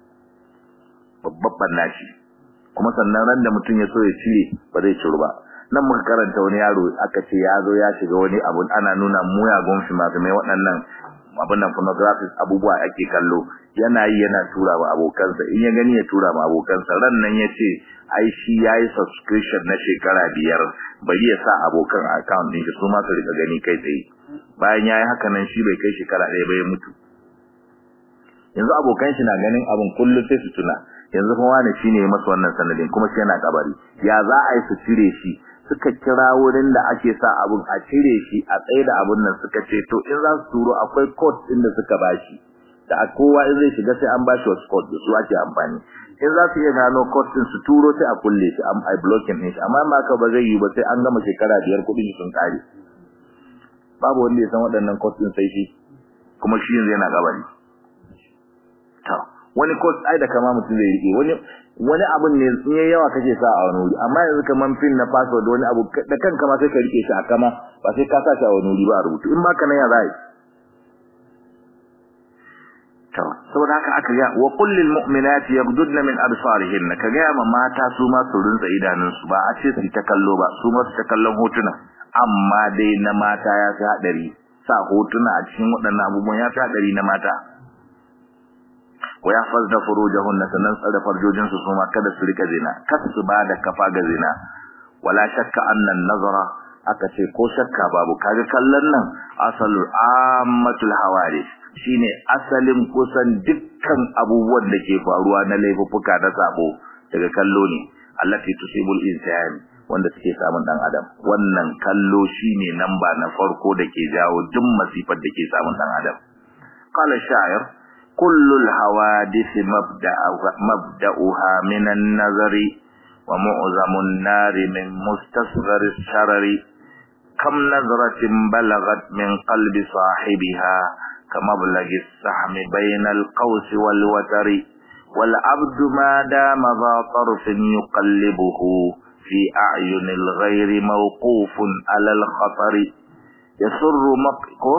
babban banna shi kuma sannan ran da mutum ya so ya cire ba zai ciru ba nan muka karanta wani yaro aka ce ya zo ya shiga wani abu ana nuna muyagun shi masu mai waɗannan abin nan pornographic abubuwa ake kallo yana yi yana tura wa abokansa in ya gani ya tura ma abokansa ran nan ya ce ai shi ya yi subscription na shekara biyar bari ya sa abokan account ɗin shi su ma su rika gani kai tsaye bayan ya yi haka nan shi bai kai shekara ɗaya ba ya mutu yanzu abokan shi na ganin abin kullum sai su tuna yanzu kuma wani shine ya masa wannan sanadin kuma shi yana kabari ya za a yi su cire shi suka kira wurin da ake sa abun a cire shi a tsaye da abun nan suka ce to in za su turo akwai code din da suka bashi da kowa in zai shiga sai an bashi wasu code da su ake amfani in za su iya gano code din su turo sai a kulle shi am ai blocking din shi amma ma ka ba zai yi ba sai an gama shekara biyar kuɗin sun kare babu wanda ya san waɗannan code din sai shi kuma shi yanzu yana gabari to wani code ai da kama mutum zai rike wani wani abun ne in yayi yawa kake sa a wani wuri amma yanzu kaman pin na password wani abu da kanka ma sai ka rike shi a kama ba sai ka sa shi a wani wuri ba a rubutu in ma kana ya zai to saboda haka aka ga wa qul lil mu'minati yaghdudna min absarihinna ka ga ma mata su ma su rinsa idanun su ba a ce su ta kallo ba su ma su ta kallon hotuna amma dai na mata ya fi hadari sa hotuna a cikin waɗannan abubuwan ya fi hadari na mata wa yahfazna furujahunna sanan tsare farjojin su kuma kada su rika zina kada su bada kafa ga zina wala shakka anna an-nazara aka ce ko shakka babu kaga kallon nan asalul ammatul hawadith shine asalin kusan dukkan abubuwan da ke faruwa na laifuka da sabo daga kallo ne allati tusibul insan wanda suke samun dan adam wannan kallo shine namba na farko da ke jawo duk masifar da ke samun dan adam qala sha'ir كل الحوادث مبدأ مبدأها من النظر ومعظم النار من مستصغر الشرر كم نظرة بلغت من قلب صاحبها كمبلغ السحم بين القوس والوتر wal abdu ma dama za tarfin yuqallibuhu fi a'yunil ghairi mawqufun ala al khatar yasurru maqko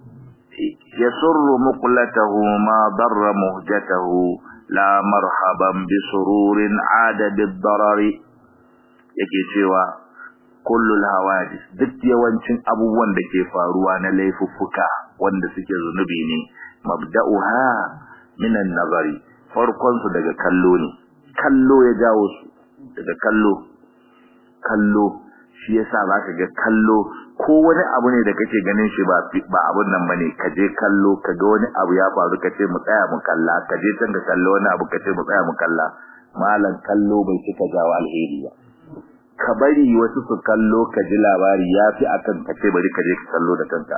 yasurru muqlatahu ma darra muhjatahu la marhaban bi sururin ada bid darari yake cewa kullul hawadis duk yawancin abubuwan da ke faruwa na laifuffuka wanda suke zunubi ne mabda'uha minan nazari farkon su daga kallo ne kallo ya jawo su daga kallo kallo shi yasa zaka ga kallo ko wani abu ne da kake ganin shi ba ba abun nan bane ka je kallo ka ga wani abu ya faru ka ce mu tsaya mu kalla ka je can ka kallo wani abu ka ce mu tsaya mu kalla malan kallo bai cika jawo alheri ba ka bari wasu su kallo ka ji labari ya fi akan ka ce bari ka je ka kallo da kanka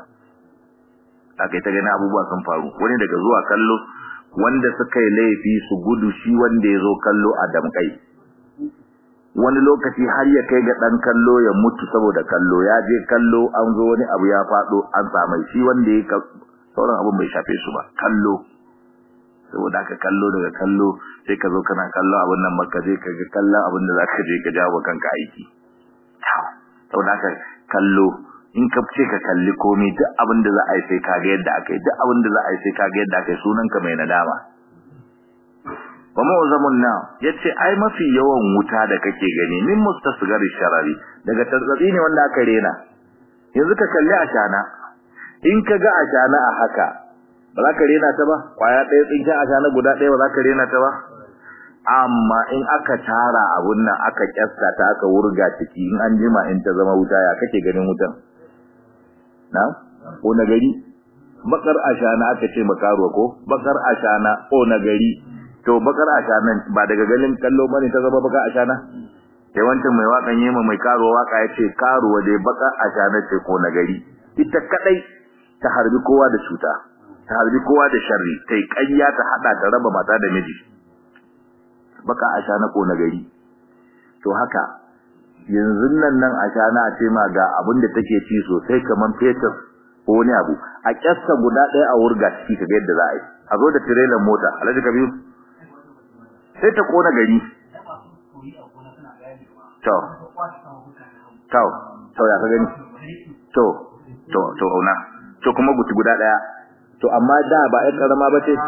aka ta gani abubuwa sun faru wani daga zuwa kallo wanda suka yi laifi su gudu shi wanda ya zo kallo a damkai wani lokaci har ya kai ga dan kallo ya mutu saboda kallo ya je kallo an zo wani abu ya faɗo an samai shi wanda ya sauran abin bai shafe su ba kallo saboda aka kallo daga kallo sai ka zo kana kallo abin nan maka je ka ga kallon abin da zaka je ka jawo kanka aiki saboda aka kallo in ka ce ka kalli komai duk abin da za a yi sai ka ga yadda aka yi duk abin da za a yi sai ka ga yadda aka yi sunan ka mai nadama wa mu'zamun na yace ai mafi yawan wuta da kake gani min mustasgari sharari daga tarzabi ne wanda aka rena yanzu ka kalli ashana in ka ga ashana a haka ba za ka rena ta ba kwaya ɗaya tsinken ashana guda ɗaya ba za ka rena ta ba amma in aka tara abun nan aka kyasta ta aka wurga ciki in an jima in ta zama wuta ya kake ganin wutan na ko na gari bakar ashana aka ce makaruwa ko bakar ashana ko na gari to bakar ashana ba daga ganin kallo bane ta zama bakar ashana sai wancan mai wakan yema mai karuwa waka ya ce karuwa dai bakar ashana ce ko na gari ita kadai ta harbi kowa da cuta ta harbi kowa da sharri ta yi ƙarya ta haɗa ta raba mata da miji baka a sha na ƙona gari to haka yanzu nan nan a sha na ce ma ga abin da take ci sosai kamar fetur ko wani abu a ƙyasta guda ɗaya a wurga ciki ka ga yadda za a yi a zo da tirelan mota alhaji kabiru sai ta ƙona gari to to to ya ka gani to to to auna to kuma guti guda ɗaya to amma da ba ƴan karama ba ce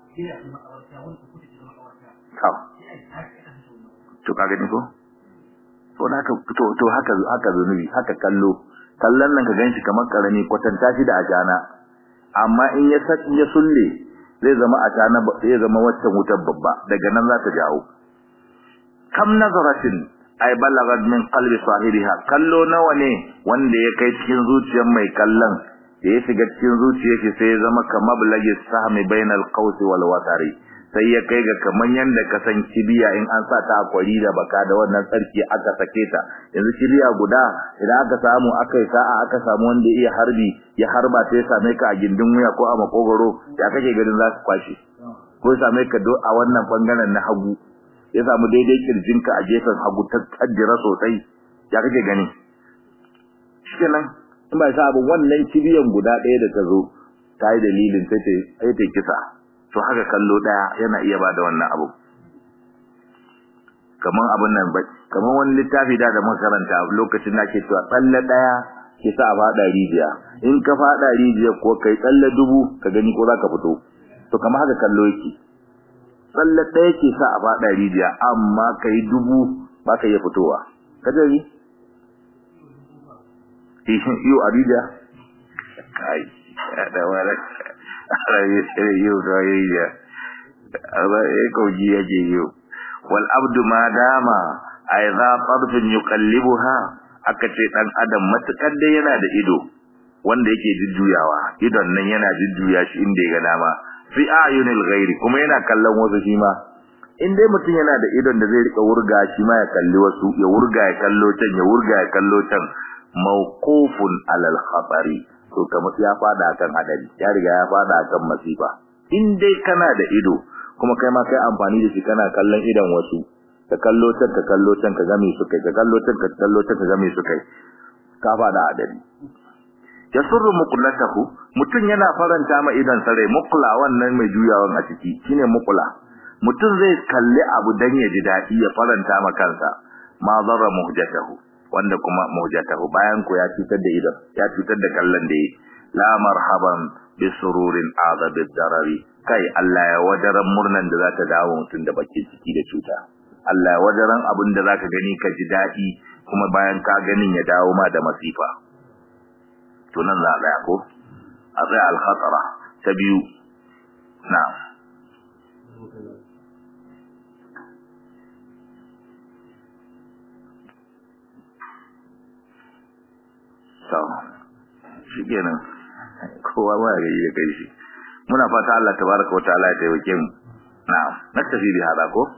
to to ka gani ko to haka to to haka haka zunubi haka kallo kallon nan ka ganshi kamar karami kwatanta shi da ajana amma in ya in ya sulle zai zama ajana zai zama wacce wutar babba daga nan za ta jawo kam nazaratin ay balagat min qalbi sahibiha kallo nawa ne wanda ya kai cikin zuciyar mai kallon da ya shiga cikin zuciyar shi sai ya zama kamar balagi sahmi bainal qawsi wal watari sai ya kai ga kaman yanda ka san kibiya in an sa ta akwari da baka da wannan sarki aka sake ta yanzu kibiya guda idan aka samu aka yi sa'a aka samu wanda iya harbi ya harba ta ya same ka a gindin wuya ko a makogoro ya kake ganin za su kwashe ko ya same ka a wannan bangaren na hagu ya samu daidai kirjinka a gefen hagu ta kaddira sosai ya kake gani shikenan in ba sa abu wannan kibiyan guda ɗaya da ta zo ta yi dalilin sai ta kisa to haka kallo daya yana iya bada wannan abu kaman abun nan ba kaman wani littafi da da makaranta lokacin da ke cewa tsalle daya ke sa fada rijiya in ka fada rijiya ko kai tsalle dubu ka gani ko zaka fito to kamar haka kallo yake tsalle daya ke sa a fada rijiya amma kai dubu ba ka iya fitowa ka ji iyo a rijiya kai da wala arabi sai yau da yayya aba e koji yake yau wal abdu ma dama aiza tarfin yuqallibuha aka ce dan adam matukar da yana da ido wanda yake jujjuyawa idon nan yana jujjuya shi inda ya ga dama fi ayunil ghairi kuma yana kallon wasu shi ma in dai mutum yana da idon da zai rika wurga shi ma ya kalli wasu ya wurga ya kallo can ya wurga ya kallo can mawqufun alal khatari to kamar ya fada kan hadari ya riga ya fada kan masifa in dai kana da ido kuma kai ma kai amfani da shi kana kallon idan wasu ka kallo can ka kallo can ka game su kai ka kallo can ka kallo can ka game su kai ka fada hadari yasurru muqlatahu mutun yana faranta ma idan sare muqla wannan mai juyawan a ciki shine muqla mutum zai kalli abu dan ya ji dadi ya faranta ma kansa ma zarra muhjatahu wanda kuma muhjatahu bayan ko ya cutar da idan ya cutar da kallon da yi la marhaban bi sururin azab darari kai Allah ya wajaran murnan da za ta dawo mutum da bakin ciki da cuta Allah ya wajaran abin da zaka gani ka ji dadi kuma bayan ka ganin ya dawo ma da masifa to nan za a tsaya ko a tsaya al-khatara ta biyu na'am so shi kenan kowa ba ya gari da kai shi muna fata Allah tabaraka wa ta'ala ya taimake mu na'am naktafi bi hada ko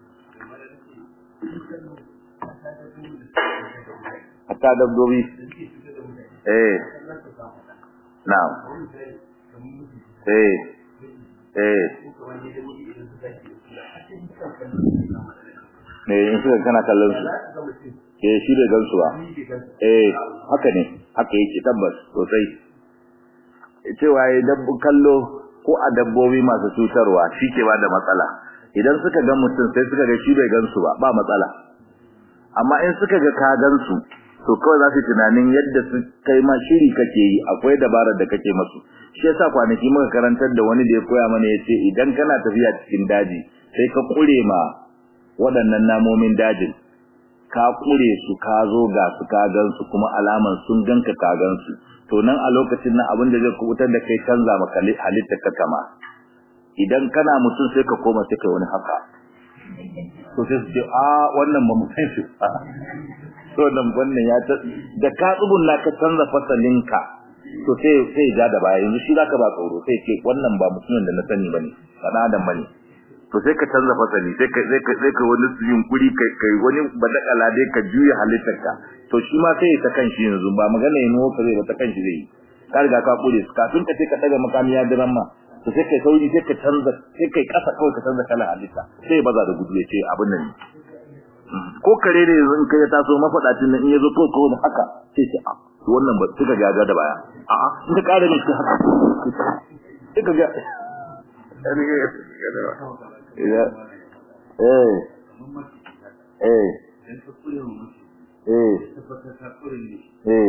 hatta dabbobi eh na'am eh eh ne in suka kana kallon su eh shi da gansu ba eh haka ne haka yake tabbas sosai cewa ya dabbu kallo ko a dabbobi masu cutarwa shi ke bada matsala idan suka ga mutum sai suka ga shi bai gansu ba ba matsala amma in suka ga ka gansu to kawai za su tunanin yadda su kai ma shiri kake yi akwai dabarar da kake masu shi yasa kwanaki muka karantar da wani da ya koya mana yace idan kana tafiya cikin daji sai ka kure ma waɗannan namomin dajin ka kure su ka zo ga su ka gansu kuma alaman sun ganka ka gansu to nan a lokacin nan abin da zai kubutar da kai canza maka halittar ka kama idan kana mutum sai ka koma sai kai wani haka to sai su ce a wannan ba mu san shi to nan wannan ya ta da ka tsugunna ka canza fasalinka to sai sai ja da baya yanzu shi zaka ba tsoro sai ce wannan ba mutumin da na sani bane ba adam bane to sai ka canza fasali sai ka sai ka sai ka wani yunkuri kai kai wani badakala dai ka juya halittarka to shi ma sai ta kanshi yanzu ba magana yin ka zai ba ta kanshi zai ka riga ka kure su kafin ka sai ka daga makami ya diran ma to sai kai sauri sai ka canza sai kai kasa kawai ka canza kalan halitta sai baza da gudu ya ce abin nan ko kare ne yanzu in kai ya taso mafadacin nan in yazo ko ko da haka sai ce a wannan ba suka gaga da baya a a in ka kare ne haka sai ka ga ila eh eh eh eh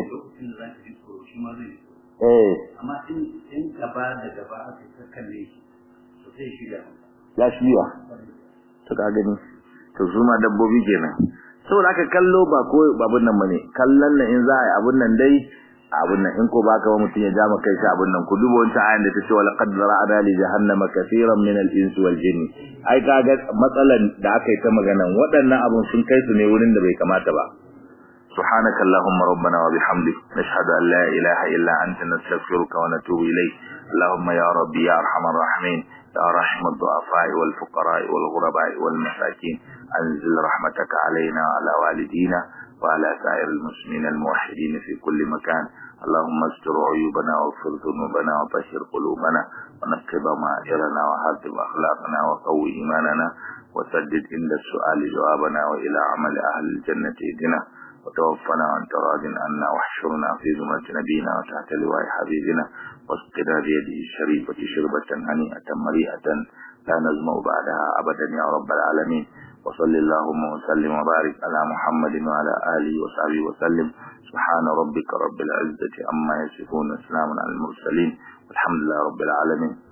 eh amma in in gaba da gaba aka ta kalle shi to sai shi da ya shiya to ka gani to su ma dabbobi kenan saboda aka kallo ba ko babun nan bane kallon nan in za a yi abun nan dai abun nan in ko baka ba mutun ya ja maka kai abun nan ku dubo wancan ayan da tace wala qad zara'na li jahannama kaseeran min al-insi wal jinni ai kaga matsalan da aka yi ta maganan waɗannan abun sun kai su ne wurin da bai kamata ba سبحانك اللهم ربنا وبحمدك نشهد أن لا إله إلا أنت نستغفرك ونتوب إليك اللهم يا ربي يا أرحم الراحمين يا رحم الضعفاء والفقراء والغرباء والمساكين أنزل رحمتك علينا وعلى والدينا وعلى سائر المسلمين الموحدين في كل مكان اللهم استر عيوبنا واغفر ذنوبنا وطهر قلوبنا ونقض ضمائرنا وهذب أخلاقنا وقوي إيماننا وسدد عند السؤال جوابنا وإلى عمل أهل الجنة اهدنا وتوفنا وانت راض عنا واحشرنا في زمرة نبينا وتحت لواء حبيبنا واسقنا بيده الشريفة شربة هنيئة مريئة لا نزمع بعدها أبدا يا رب العالمين وصل اللهم وسلم وبارك على محمد وعلى آله وصحبه وسلم سبحان ربك رب العزة عما يصفون وسلام على المرسلين والحمد لله رب العالمين